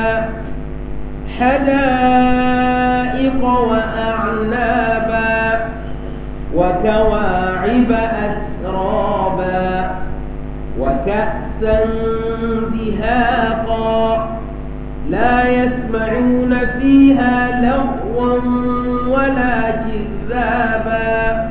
حدائق وأعنابا وكواعب أترابا وكأسا دهاقا لا يسمعون فيها لغوا ولا كذابا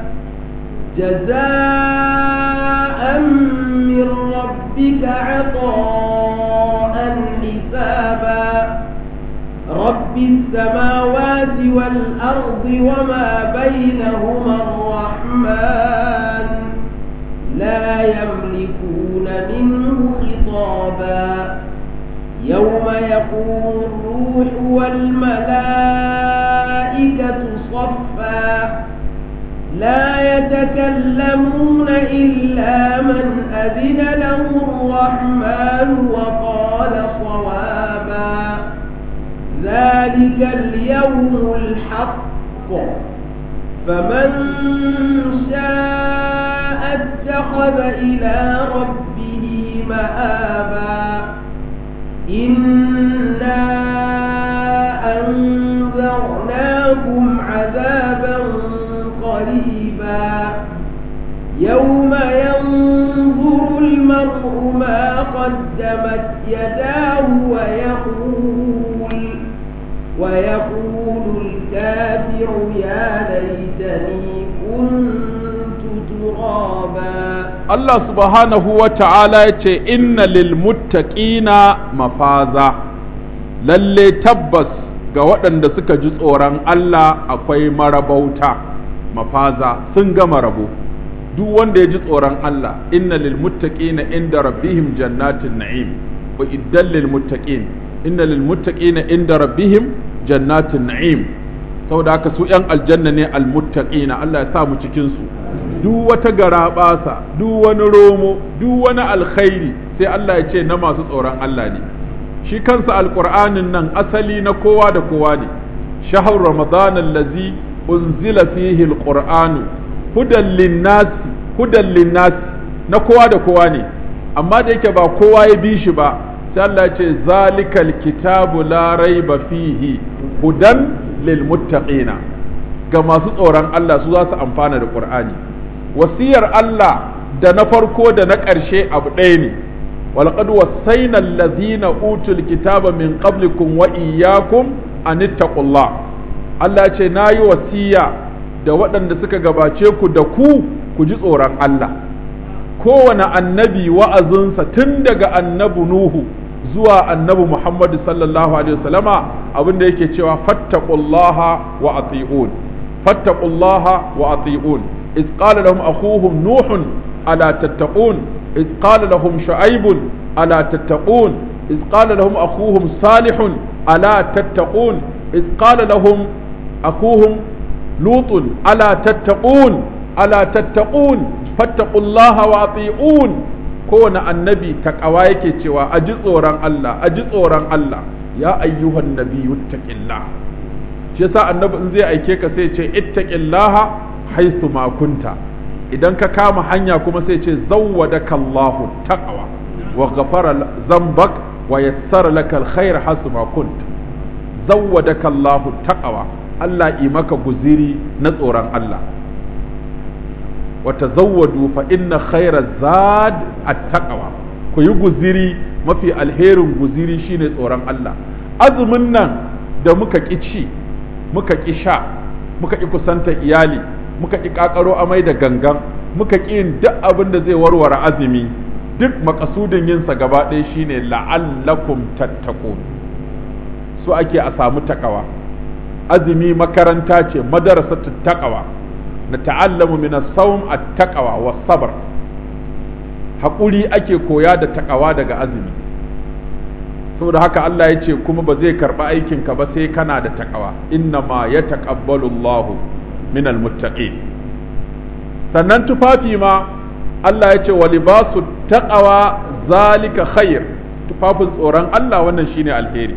جزاء من ربك عطاء حسابا رب السماوات والأرض وما بينهما الرحمن لا يملكون منه خطابا يوم يقوم الروح والملائكة صفا لا يتكلمون إلا من أذن له الرحمن وقال صوابا ذلك اليوم الحق فمن شاء اتخذ إلى ربه مآبا إنا أنذرناكم عذابا قريبا يوم ينظر المرء ما قدمت يداه ويقول ويقول الكافر يا ليتني كنت ترابا Allah subhanahu wa ta'ala ya ce, Inna lil muttaqina mafaza, lalle tabbas ga waɗanda suka ji tsoron Allah akwai marabauta, mafaza sun gama rabo. Duk wanda ya ji tsoron Allah, inna lil muttaqina inda rabbihim jannatin na'im, wa iddan lil muttaqin, inna lil muttaqina inda rabbihim jannatin na'im. Saboda haka su ‘yan aljanna ne al-muttaqina Allah ya sa mu cikinsu. duk wata garaɓasa duk wani romo duk wani alkhairi sai Allah ya ce na masu tsoron Allah ne shi kansa alƙur'anin nan asali na kowa da kowa ne shahar ramadan allazi unzila fihi alqur'anu hudan linnasi hudan linnasi na kowa da kowa ne amma da yake ba kowa ya bi shi ba sai Allah ya ce zalikal kitabu la raiba fihi hudan lil muttaqina ga masu tsoron Allah su za su amfana da qur'ani wasiyar Allah da na farko da na ƙarshe abu ɗaya ne walqad wasaina allazina utul kitaba min qablikum wa iyyakum an ittaqullah Allah ce nayi wasiya da waɗanda suka gabace ku da ku ku ji tsoron Allah kowane annabi wa'azinsa tun daga annabi Nuhu zuwa annabi Muhammad sallallahu alaihi wasallama abin da yake cewa fattaqullaha wa ati'un fattaqullaha wa ati'un إذ قال لهم أخوهم نوح ألا تتقون إذ قال لهم شعيب ألا تتقون إذ قال لهم أخوهم صالح ألا تتقون إذ قال لهم أخوهم لوط ألا تتقون ألا تتقون فاتقوا الله وأطيعون كون النبي تقوى yake cewa aji tsoron Allah aji tsoron Allah ya ayyuhan nabiyyu ittaqillah shi yasa annabi in zai aike ka sai ce ittaqillaha haisu ma kunta idan ka kama hanya kuma sai ce zawwadaka Allahu taqwa wa ghafara zambak wa yassara laka alkhair hasu ma kunta zawwadaka Allahu taqwa Allah yi maka guziri na tsoron Allah wa tazawwadu fa inna khayra zad at-taqwa ku yi guziri mafi alherin guziri shine tsoron Allah azumin nan da muka ƙi ci muka ƙi sha muka ƙi kusanta iyali muka ƙi ƙaƙaro amai da gangan muka ƙi yin duk abin da zai warware azumi duk makasudin yinsa gaba ɗaya shine la'allakum tattaqun su ake a samu takawa azumi makaranta ce madarasa taqwa na ta'allamu min as-sawm at-taqwa was-sabr haƙuri ake koya da takawa daga azumi saboda haka Allah ya ce kuma ba zai karɓi aikinka ba sai kana da takawa inna ma ya taƙabbalu Allahu min almuttaqin sannan tufafi ma Allah ya ce wa libasu taqawa zalika khair tufafin tsoron Allah wannan shine alheri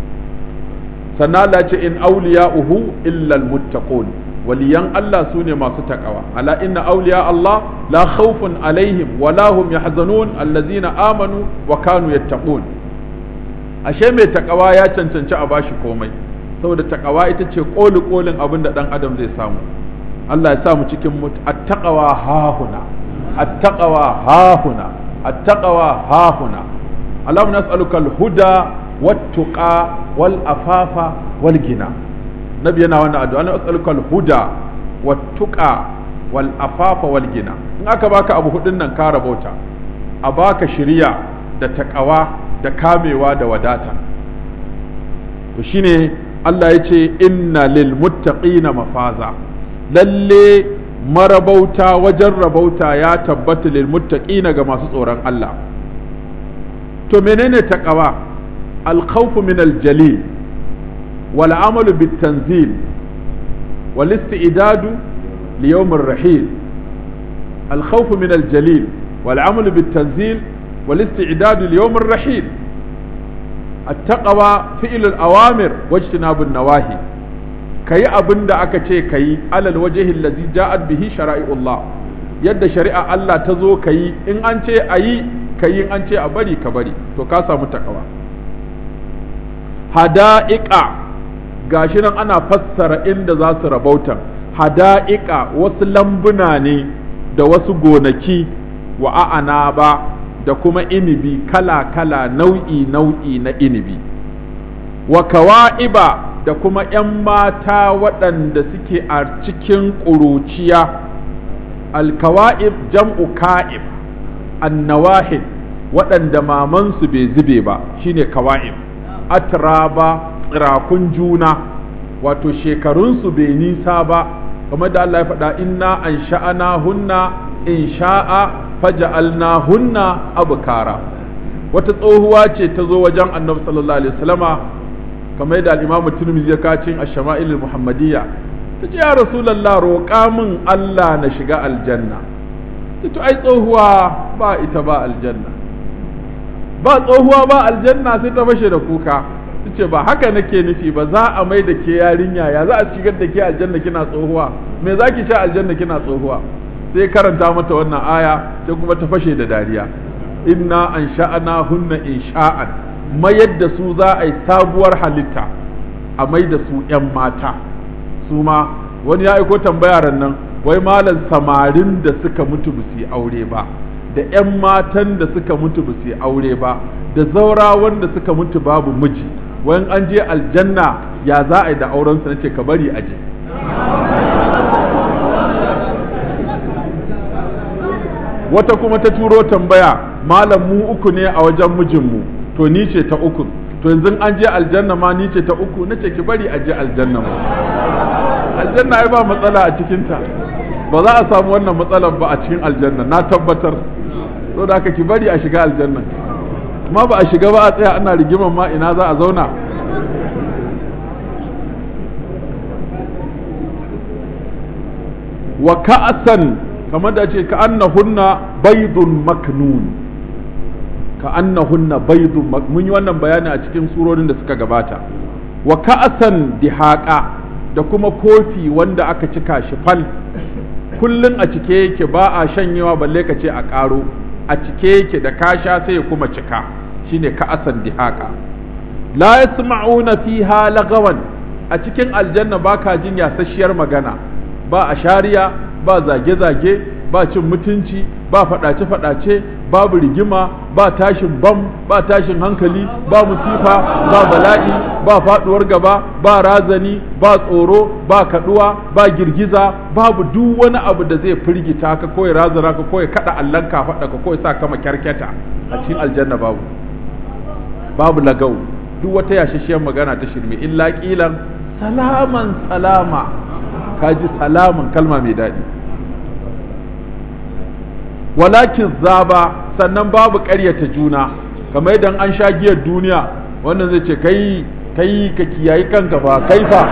sannan Allah ya ce in awliya'uhu illa almuttaqun waliyan Allah su ne masu takawa ala inna awliya Allah la khawfun alaihim wa la hum yahzanun allazina amanu wa kanu yattaqun ashe mai takawa ya cancanci a bashi komai saboda takawa ita ce koli kolin abin da dan adam zai samu Allah ya sa mu cikin attaqawa hahuna attaqawa hahuna attaqawa hahuna Allahumma nas'aluka al-huda wat-tuqa wal-afafa wal-gina nabi yana wannan addu'a Allah nas'aluka al-huda wat-tuqa wal-afafa wal-gina in aka baka abu hudun nan ka rabauta a baka shiriya da takawa da kamewa da wadata to shine Allah ya ce inna lil muttaqina mafaza lalle marabauta wajen rabauta ya tabbata lil muttaqina ga masu tsoron Allah to menene taqwa al khawf min al jalil wal amalu bit tanzil wal istidadu li yawm ar rahil al khawf min al jalil wal amalu bit tanzil wal istidadu li yawm ar rahil التقوى فعل الأوامر واجتناب النواهي كي أبن دا أكا كي على الوجه الذي جاءت به شرائع الله يد شريعة الله تزو كي إن أنت أي كي إن أنت أبري كبري تو كاسا متقوى حدائق gashi nan ana fassara inda za su rabauta hada'iqa wasu lambuna ne da wasu gonaki wa a'ana ba da kuma inibi kala-kala nau'i-nau'i na inibi wa kawa'iba da kuma ‘yan mata waɗanda suke a cikin ƙuruciya alkawa'ib jam'u ka'ib annawahid waɗanda mamansu bai zube ba shine kawa'ib atraba tsirakun juna wato shekarunsu bai nisa ba kamar da Allah ya faɗa inna an sha'ana hunna in sha'a faja'alnahunna abkara wata tsohuwa ce ta zo wajen annabi sallallahu alaihi wasallama kamar yadda al-imam tirmidhi ya kacin ash-shama'il muhammadiyya ta ce ya rasulullah roƙa min Allah na shiga aljanna to ai tsohuwa ba ita ba aljanna ba tsohuwa ba aljanna sai ta fashe da kuka ta ce ba haka nake nufi ba za a mai da ke yarinya ya za a shigar da ke aljanna kina tsohuwa me za ki ce aljanna kina tsohuwa sai karanta mata wannan aya sai kuma ta fashe da dariya inna an sha'ana hunna in sha'an mayar da su za a yi sabuwar halitta a mai da su 'yan mata su ma wani ya aiko tambaya nan wai malam samarin da suka mutu ba su yi aure ba da 'yan matan da suka mutu ba su yi aure ba da zaura wanda suka mutu babu miji wani an je aljanna ya za a yi da aurensu na ce ka bari a je wata kuma ta turo tambaya malam mu uku ne a wajen mijinmu to ni ce ta uku to yanzu an je aljanna ma ni ce ta uku nace ki bari a je aljanna ma aljanna ai ba matsala a cikinta ba za a samu wannan matsalar ba a cikin aljanna na tabbatar so da haka ki bari a shiga aljanna ma ba a shiga ba a tsaya ana rigiman ma ina za a zauna wa ka'asan kamar da ce ka annahunna baidun maknun ka annahunna baidun mun yi wannan bayani a cikin surorin da suka gabata wa ka'asan dihaqa da kuma kofi wanda aka cika shi fal kullun a cike yake ba a shanyewa balle ka ce a ƙaro a cike yake da kasha sai ya kuma cika shine ka'asan dihaqa la yasma'una fiha lagawan a cikin aljanna baka jin yasasshiyar magana ba a shariya ba zage-zage ba cin mutunci ba faɗace-faɗace babu rigima ba tashin bam ba tashin hankali ba musifa ba bala'i ba faɗuwar gaba ba razani ba tsoro ba kaɗuwa ba girgiza babu duk wani abu da zai firgita ka ko ya razana ka ko ya kaɗa allon ka faɗa ka ko ya sa kama kyarkyata a cikin aljanna babu babu lagau duk wata yashashiyar magana ta shirme illa ƙilan salaman salama kaji salaman kalma mai daɗi walakin zaba sannan babu ƙaryata juna kamar idan an sha giyar duniya wannan zai ce kai kai ka kiyayi kanka ba kai fa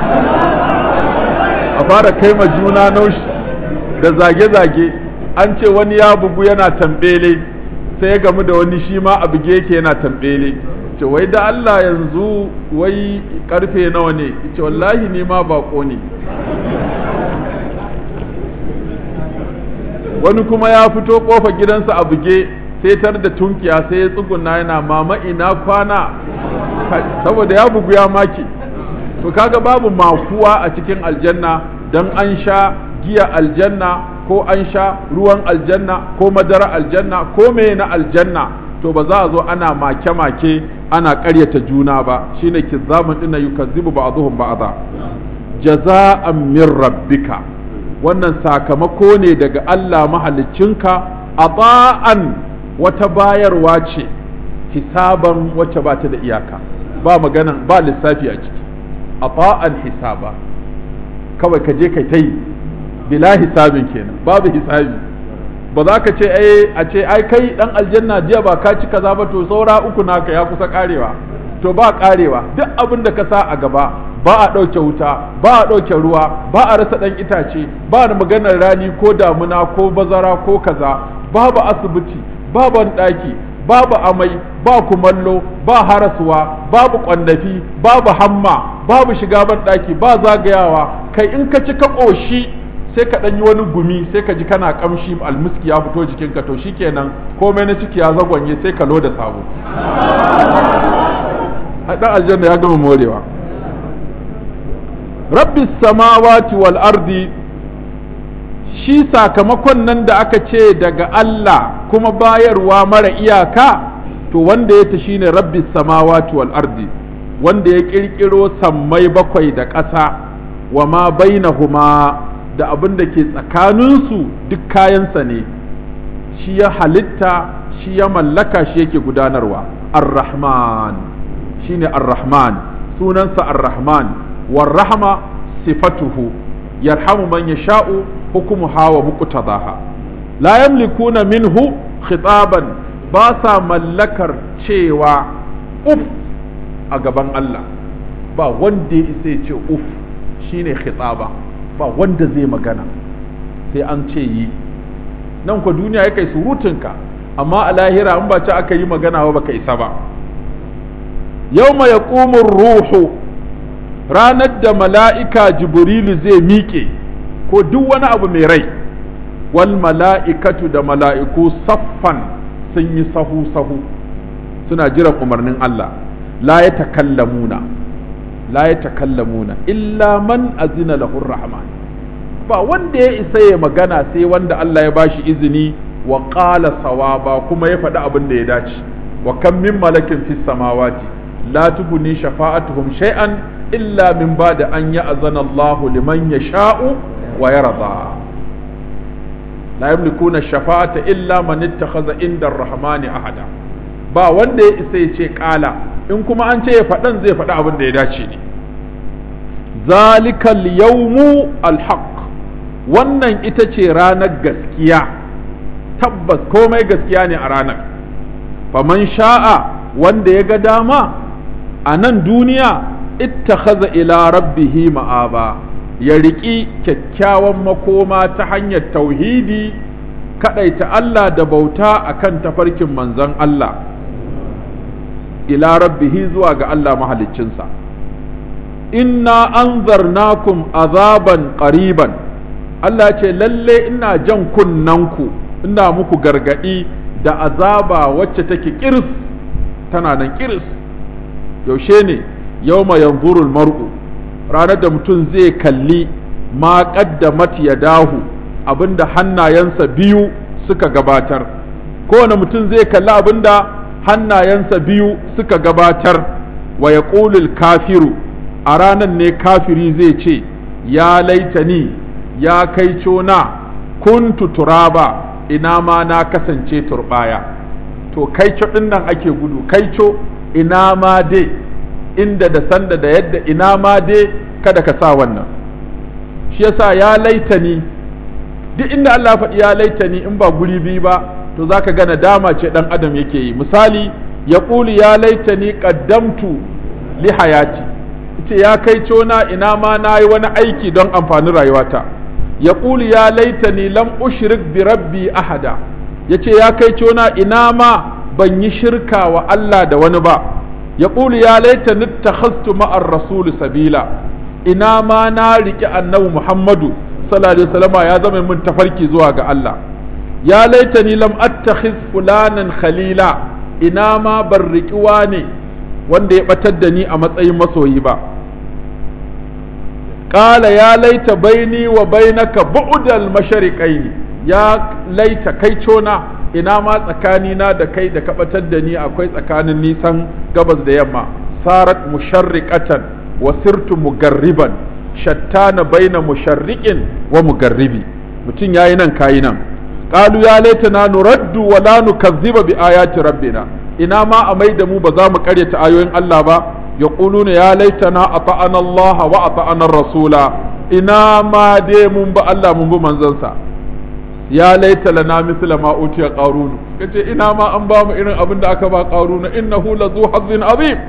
a fara kai ma juna naushi da zage-zage an ce wani ya bugu yana tambele sai ya gamu da wani shi ma a buge yake yana tambele ce wai da Allah yanzu wai karfe nawa ne ce wallahi ni ma bako ne wani kuma ya fito kofa gidansa a buge sai tar da tunkiya sai ya tsuguna yana mama ina kwana saboda ya bugu ya maki to kaga babu makuwa a cikin aljanna dan an sha giya aljanna ko an sha ruwan aljanna ko madara aljanna ko me na aljanna to ba za a zo ana make-make ana ƙaryata juna ba shine kizzamun dinna yukazzibu ba'dhum ba'dha jaza'an min rabbika wannan sakamako ne daga Allah mahaliccinka ata'an wata bayarwa ce hisaban wacce ba ta da iyaka ba maganan ba lissafi a ciki ata'an hisaba kawai ka je kai ta yi bila hisabin kenan babu hisabi ba za ka ce ai a ce ai kai dan aljanna jiya ba ka ci kaza ba to saura uku naka ya kusa karewa to ba karewa duk abin da ka sa a gaba ba a ɗauke wuta ba a ɗauke ruwa ba a rasa ɗan itace ba da maganar rani ko damuna ko bazara ko kaza babu asibiti babu ɗaki babu amai ba kumallo ba harasuwa babu ƙwandafi babu hamma babu shiga ban ɗaki ba zagayawa kai in ka ci ka ƙoshi sai ka ɗan yi wani gumi sai ka ji kana ƙamshi almiski ya fito jikinka to shikenan komai na ciki ya zagwanye sai ka loda sabo ɗan aljanna ya gama morewa rabbi samawati wal ardi shi sakamakon nan da aka ce daga Allah kuma bayarwa mara iyaka to wanda ya ta shine rabbi samawati wal ardi wanda ya kirkiro sammai bakwai da ƙasa wa ma bainahuma da abin da ke tsakaninsu duk kayansa ne shi ya halitta shi ya mallaka shi yake gudanarwa ar-rahman shine ar-rahman sunansa ar-rahman والرحمة صفته يرحم من يشاء حكمها ومقتضاها لا يملكون منه خطابا باسا ملكر cewa uf a gaban Allah ba wanda ya isa ce uf shine khitaba ba wanda zai magana sai an ce yi nan ku duniya ya kai surutunka amma a lahira in ba ci aka yi magana ba baka isa ba yawma yaqumu ruhu ranar da mala'ika jibrilu zai miƙe ko duk wani abu mai rai wal mala'ikatu da mala'iku saffan sun yi sahu-sahu suna jiran umarnin Allah la ya takallamuna la ya takallamuna illa man azina lahur rahman ba wanda ya isa ya magana sai wanda Allah ya bashi izini wa qala sawaba kuma ya faɗi abin da ya dace wa kam min malakin fis samawati la tubni shafa'atuhum shay'an illa min ba da an yi azana Allah liman ya sha'u wa ya rada la yamlikuna shafa'ata illa man ittakhadha inda ar-rahmani ahada ba wanda ya isa ya ce kala in kuma an ce ya faɗan zai faɗi abin da ya dace ne zalikal yawmu alhaq wannan ita ce ranar gaskiya tabbas komai gaskiya ne a ranar faman sha'a wanda ya ga dama a nan duniya ittakhadha ila rabbihi ma'aba ya riƙi kyakkyawan makoma ta hanyar tauhidi kaɗaita Allah da bauta akan tafarkin manzon Allah ila rabbihi zuwa ga Allah mahaliccinsa inna anzarnakum azaban qariban Allah ce lalle ina jan kunnanku ina muku gargadi da azaba wacce take kiris tana nan kiris yaushe ne yawma yanzuru mar'u ranar da mutum zai kalli ma qaddamat yadahu abinda hannayensa biyu suka gabatar kowane mutum zai kalli abinda hannayensa biyu suka gabatar wa yaqulul kafiru a ranar ne kafiri zai ce ya laitani ya kai na kuntu turaba ina ma na kasance turbaya to kaico ɗin nan ake gudu kaico ina ma dai inda da sanda da yadda ina ma dai kada ka sa wannan shi yasa ya laitani duk inda Allah faɗi ya laitani in ba guri biyu ba to zaka ga nadama ce dan adam yake yi misali ya ƙuli ya laitani qaddamtu li hayati ce ya kai cona ina ma na yi wani aiki don amfanin rayuwata ya ƙuli ya laitani lam ushrik bi rabbi ahada ya ce ya kai cona ina ma ban yi shirka wa Allah da wani ba ya ƙuli ya laitani takhastu ma'ar rasul sabila ina ma na riƙe annabi muhammadu sallallahu alaihi wasallam ya zama min tafarki zuwa ga Allah ya laitani lam attakhiz fulanan khalila ina ma ban riƙi ne wanda ya batar da ni a matsayin masoyi ba ƙala ya laita baini wa bainaka bu'dal mashariqaini ya laita kai cona ina ma tsakanina da kai da ka batar da ni akwai tsakanin nisan gabas da yamma sarat musharriqatan wa sirtu mugarriban shattana baina musharriqin wa mugarribi mutum yayi nan kayi nan qalu ya laitana nuraddu wa la nukazziba bi ayati rabbina ina ma a mai da mu ba za mu karyata ayoyin Allah ba yaquluna ya laitana ata'ana Allah wa ata'ana rasula ina ma dai mun bi Allah mun bi manzansa ya laita lana misla ma utiya qarun kace ina ma an ba mu irin abin da aka ba qarun innahu lazu hazzin azim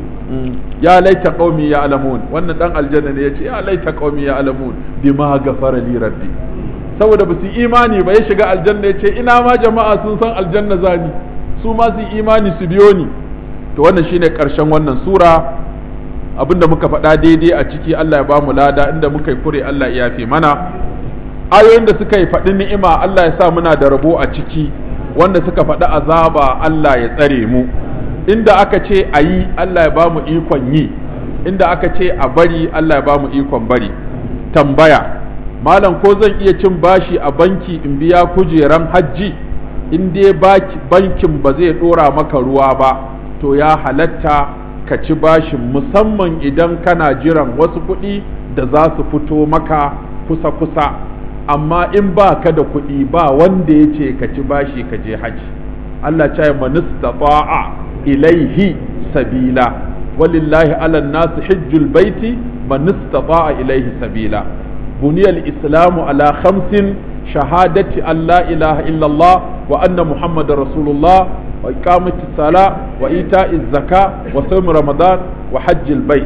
ya laita qaumi ya'lamun wannan dan aljanna ne yace ya laita qaumi ya'lamun bima ghafara li rabbi saboda ba su imani ba ya shiga aljanna yace ina ma jama'a sun san aljanna zani su ma su imani su biyo ni to wannan shine karshen wannan sura abinda muka faɗa daidai a ciki Allah ya bamu lada inda muka yi kure Allah ya yafe mana ayoyin da suka yi faɗi ni'ima Allah ya sa muna da rabo a ciki wanda suka faɗi azaba Allah ya tsare mu inda aka ce a yi Allah ya ba mu ikon yi inda aka ce a bari Allah ya ba mu ikon bari tambaya malam ko zan iya cin bashi a banki in biya kujeran hajji in dai bankin ba zai ɗora maka ruwa ba to ya halatta ka ci bashin musamman idan kana jiran wasu kuɗi da za su fito maka kusa-kusa amma in ba ka da kuɗi ba wanda ya ce ka ci bashi ka je haji Allah ce manistata'a ilaihi sabila walillahi ala nasu hijjul baiti manistata'a ilaihi sabila buniyal islamu ala khamsin shahadati an la ilaha illallah wa anna muhammadar rasulullah wa iqamati sala wa ita'iz zaka wa sawm ramadan wa hajjil bait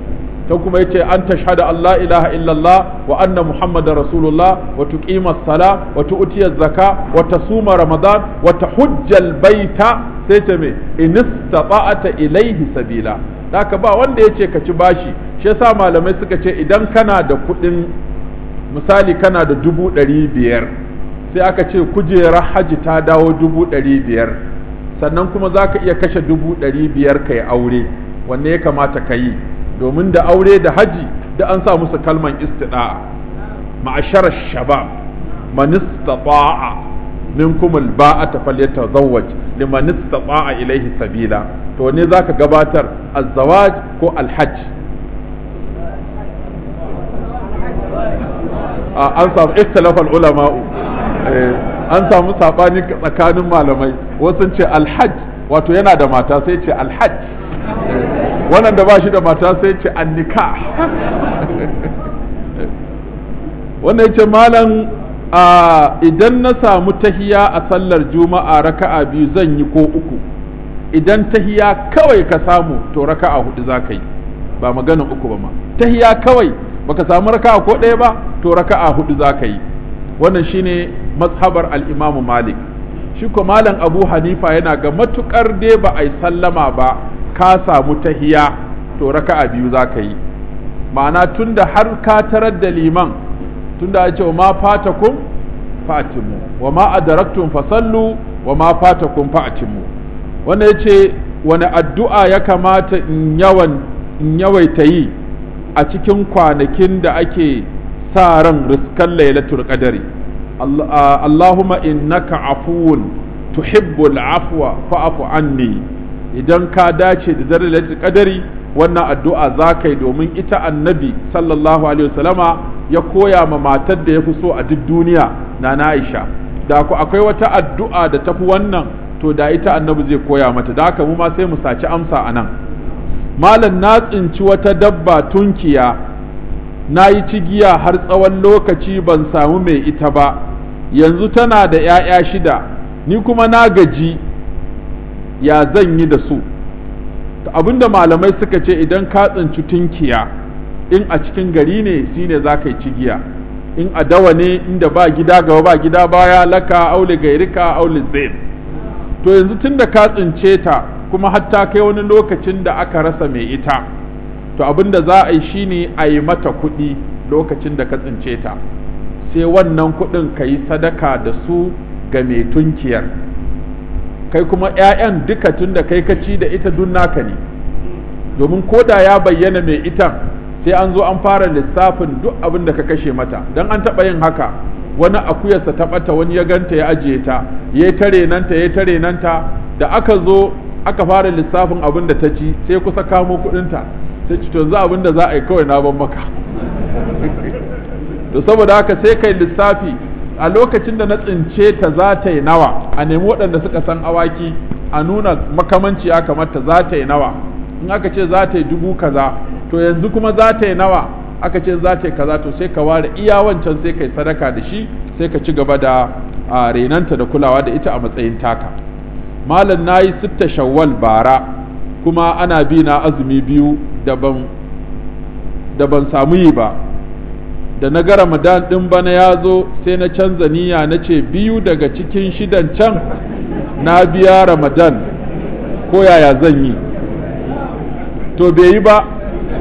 ta kuma yace an tashhada an la ilaha illallah wa anna muhammadar rasulullah wa tuqima sala wa tu'tiya zaka wa tasuma ramadan wa tahujjal baita sai ta me in istata'ata ilaihi sabila haka ba wanda yace ka ci bashi shi yasa malamai suka ce idan kana da kuɗin misali kana da dubu ɗari biyar sai aka ce kujerar haji ta dawo dubu ɗari biyar sannan kuma za ka iya kashe dubu ɗari biyar ka yi aure wanne ya kamata ka yi domin da aure da haji da an sa musu kalman istida'a ma'asharar shabab man istata'a minkum alba'ata falyatazawwaj liman istata'a ilayhi sabila to ne zaka gabatar az-zawaj ko al-hajj an samu ikhtilafal ulama'u an samu sabani tsakanin malamai wasu ce alhajj wato yana da mata sai ce alhajj wannan da ba shi da mata sai ce annika wannan ya ce malam idan na samu tahiya a sallar juma'a raka'a biyu zan yi ko uku idan tahiya kawai ka samu to raka'a hudu za ka yi ba maganin uku ba ma tahiya kawai baka samu raka'a ko ɗaya ba to raka'a hudu za ka yi wannan shine mazhabar al-imam malik shi ko malam abu hanifa yana ga matukar dai ba a yi sallama ba ka samu tahiya to raka'a biyu za ka yi ma'ana tunda har ka tarar da liman tunda ya ce wa ma fatakum fa'timu wa ma adaraktum fasallu wa ma fatakum fa'timu wanda ya ce wani addu'a ya kamata in yawan in yawaita yi a cikin kwanakin da ake sa ran riskan lailatul qadari Allahumma innaka afuwun tuhibbul afwa fa'fu anni idan ka dace da dare lailatul qadari wannan addu'a za ka yi domin ita annabi sallallahu alaihi wasallama ya koya ma matar da ya fi so a duk duniya na Aisha da ku akwai wata addu'a da tafi wannan to da ita annabi zai koya mata da haka mu ma sai mu saci amsa a nan malam na tsinci wata dabba tunkiya na yi cigiya har tsawon lokaci ban samu mai ita ba yanzu tana da ‘ya'ya shida ni kuma na gaji ya zan yi da su abinda malamai suka ce idan ka tsinci tunkiya in a cikin gari ne shine za ka yi cigiya in a dawa ne inda ba gida gaba ba gida baya laka aule gairika aule zain to yanzu tun da ka tsince ta kuma hatta kai wani lokacin da aka rasa mai ita to abin da za a yi shine a yi mata kuɗi lokacin da ka tsince ta sai wannan kuɗin ka yi sadaka da su ga mai tunkiyar kai kuma 'ya'yan duka tun da kai kaci da ita dun naka ne domin koda ya bayyana mai ita sai an zo an fara lissafin duk abin da ka kashe mata don an taɓa yin haka wani akuyarsa ta ɓata wani ya ganta ya ajiye ta ya tare nanta ya tare nanta da aka zo aka fara lissafin abin da ta ci sai kusa kamo kuɗinta sai ci to yanzu abin da za a yi kawai na ban maka to saboda haka sai kai lissafi a lokacin da na tsince ta za ta yi nawa a nemi waɗanda suka san awaki a nuna makamanci ya kamata za ta yi nawa in aka ce za ta yi dubu kaza to yanzu kuma za ta yi nawa aka ce za ta yi kaza to sai ka ware iya wancan sai ka yi sadaka da shi sai ka ci gaba da renanta da kulawa da ita a matsayin taka malam na yi sitta shawwal bara kuma ana bi na azumi biyu da ban samu yi ba da na ga ramadan ɗin bana ya zo sai na canza niyya na ce biyu daga cikin shidan can na biya ramadan ko yaya zan yi to bai yi ba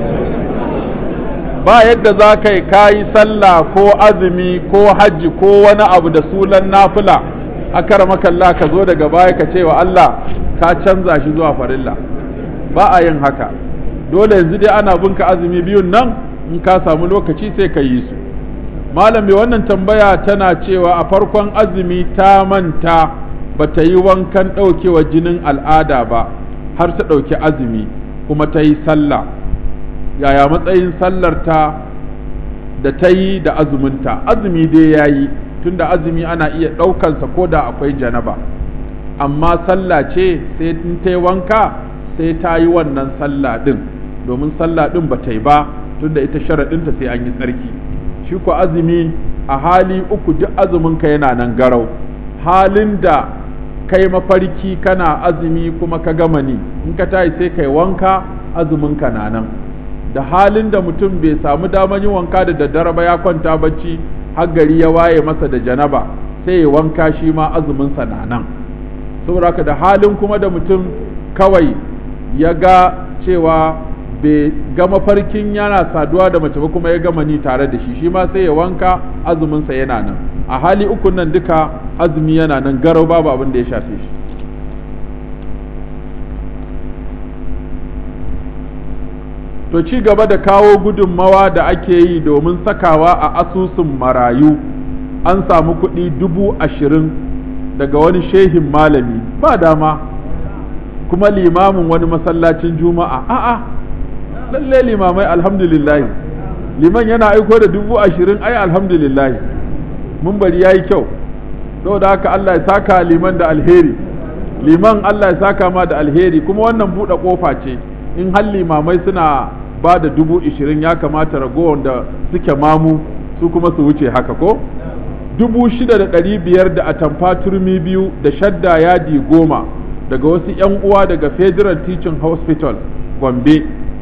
ba yadda za ka yi kayi sallah ko azumi ko hajji ko wani abu da sunan nafila a makalla ka zo daga baya ka ce wa Allah ka canza shi zuwa farilla ba a yin haka dole yanzu dai ana binka azumi biyun nan in ka samu lokaci sai ka yi su malam mai wannan tambaya tana cewa a farkon azumi ta manta ba ta yi wankan ɗaukewa jinin al'ada ba har ta ɗauki azumi kuma ta yi sallah yaya matsayin sallarta da ta yi da azuminta azumi dai ya yi tunda azumi ana iya ɗaukansa ko da akwai janaba amma sallah ce sai in ta yi wanka sai ta yi wannan sallah ɗin domin sallah ɗin ba ta yi ba tunda ita sharaɗinta sai an yi tsarki shi ko azumi a hali uku duk azuminka yana nan garau halin da kai mafarki kana azumi kuma ka gama ni in ka tayi sai kai wanka azuminka na nan da halin da mutum bai samu damar yin wanka da daddare ba ya kwanta bacci har gari ya waye masa da janaba sai ya wanka shi ma azuminsa na nan saboda da halin kuma da mutum kawai ya ga cewa bai ga mafarkin yana saduwa da mace ba kuma ya gama ni tare da shi shi ma sai ya wanka azuminsa yana nan a hali ukun nan duka azumi yana nan garau babu abin da ya shafe shi to ci gaba da kawo gudunmawa da ake yi domin sakawa a asusun marayu an samu kuɗi dubu ashirin daga wani shehin malami ba dama kuma limamin wani masallacin juma'a a'a lalle limamai alhamdulillah liman yana aiko da dubu ashirin ai alhamdulillah mun bari ya yi kyau saboda haka Allah ya saka liman da alheri liman Allah ya saka ma da alheri kuma wannan buɗe ƙofa ce in har limamai suna ba da dubu ishirin ya kamata ragowar da suke mamu su kuma su wuce haka ko dubu shida da ɗari biyar da atamfa turmi biyu da shadda yadi goma daga wasu 'yan uwa daga federal teaching hospital gombe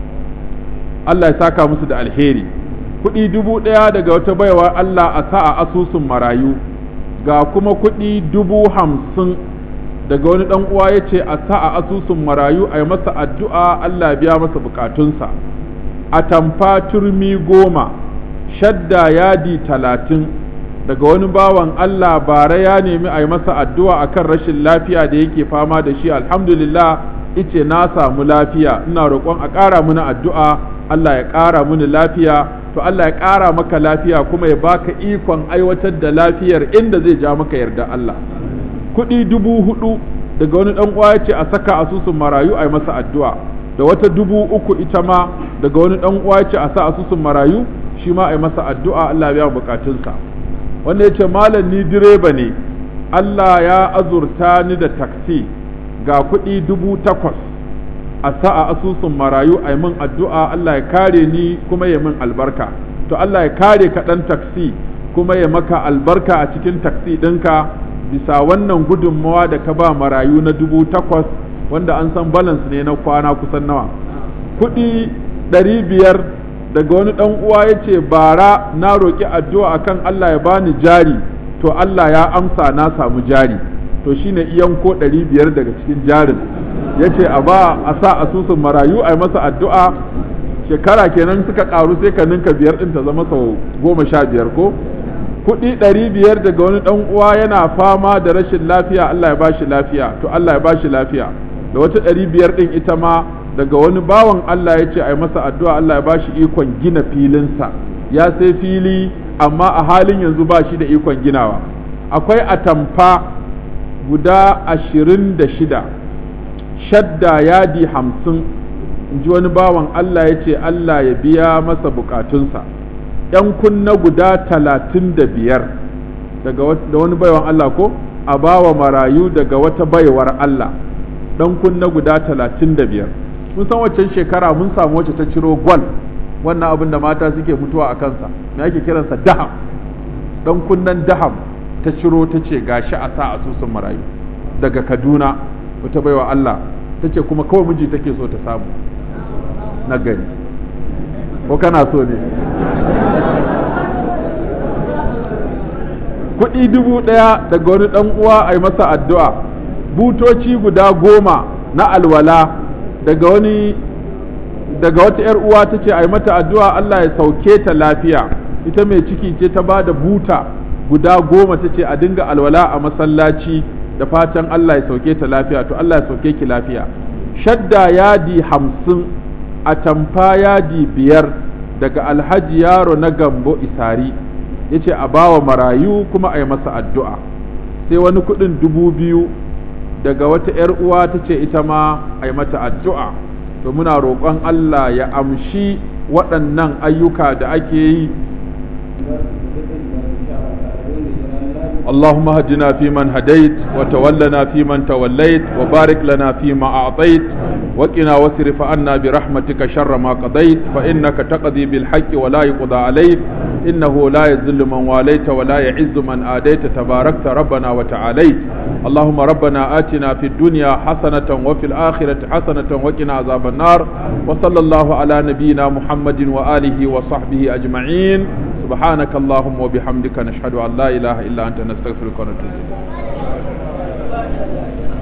Allah ya saka musu da alheri kuɗi dubu ɗaya daga wata baiwa Allah a sa a asusun marayu ga kuma kuɗi dubu hamsin daga wani ɗan uwa ya ce a sa a asusun marayu a yi masa addu'a Allah biya masa bukatunsa a tamfa turmi goma shadda yadi talatin daga wani bawan Allah bara ya nemi a yi masa addu'a akan rashin lafiya da yake fama da shi alhamdulillah ice na samu lafiya ina roƙon a ƙara mini addu'a Allah ya ƙara mini lafiya to Allah ya ƙara maka lafiya kuma ya baka ikon aiwatar da lafiyar inda zai ja maka yarda Allah kuɗi dubu hudu daga wani ɗan uwa ya ce a saka asusun marayu a yi masa addu'a da wata dubu uku ita ma daga wani ɗan uwa ya ce a sa asusun marayu shi ma a yi masa addu'a Allah ya biya bukatunsa wanda ya ce malam ni direba ne Allah ya azurta ni da taksi ga kuɗi dubu takwas a sa a asusun marayu a yi min addu'a Allah ya kare ni kuma ya min albarka to Allah ya kare ka ɗan taksi kuma ya maka albarka a cikin taksi ɗinka bisa wannan gudunmawa da ka ba marayu na dubu takwas wanda an san balance ne na kwana kusan nawa kuɗi ɗari biyar daga wani ɗan uwa ya ce bara na roƙi addu'a akan Allah ya bani jari to Allah ya amsa na samu jari to shine iyan ko ɗari biyar daga cikin jarin ya ce a ba a sa asusun marayu a yi masa addu'a shekara kenan suka ƙaru sai ka ninka biyar ɗin ta zama sau goma sha biyar ko kuɗi ɗari biyar daga wani ɗan uwa yana fama da rashin lafiya Allah ya bashi lafiya to Allah ya bashi lafiya da wata ɗari biyar ɗin ita ma daga wani bawan Allah ya ce a yi masa addu'a Allah ya bashi ikon gina filinsa ya sai fili amma a halin yanzu ba shi da ikon ginawa akwai atamfa guda ashirin da shida shadda yadi hamsin in ji wani bawan Allah ya ce Allah ya biya masa bukatunsa ‘yan kunna guda talatin da biyar daga wani baiwan Allah ko a bawa marayu daga wata baiwar Allah ɗan kunna guda talatin da biyar mun san waccan shekara mun samu wacce ta ciro gwal wannan abin da mata suke mutuwa a kansa me ake kiransa daham dan kunnen daham ta ciro ta ce gashi a sa asusun marayu daga kaduna wata baiwa Allah ta ce kuma kawai miji take so ta samu na gani ko kana so ne kuɗi dubu ɗaya daga wani ɗan uwa a yi masa addu'a butoci guda goma na alwala daga wani daga wata ‘yar uwa ta ce a yi mata addu'a Allah ya sauke ta lafiya ita mai ciki ce ta ba da buta guda goma ta ce a dinga alwala a masallaci da fatan Allah ya sauke ta lafiya to Allah ya sauke ki lafiya shadda yadi hamsin a tamfa yadi biyar daga alhaji yaro na gambo isari ya ce a bawa marayu kuma a yi masa addu'a sai wani kuɗin dubu biyu daga wata ‘yar uwa ta ce ita ma a yi mata addu'a to muna roƙon Allah ya amshi waɗannan ayyuka da ake yi اللهم هدنا فيمن هديت وتولنا فيمن توليت وبارك لنا فيما أعطيت وقنا واصرف عنا برحمتك شر ما قضيت فإنك تقضي بالحق ولا يقضى عليك إنه لا يذل من واليت ولا يعز من آديت تباركت ربنا وتعاليت اللهم ربنا آتنا في الدنيا حسنة وفي الآخرة حسنة وقنا عذاب النار وصلى الله على نبينا محمد وآله وصحبه أجمعين سبحانك اللهم وبحمدك نشهد أن لا إله إلا أنت نستغفرك ونتوب إليك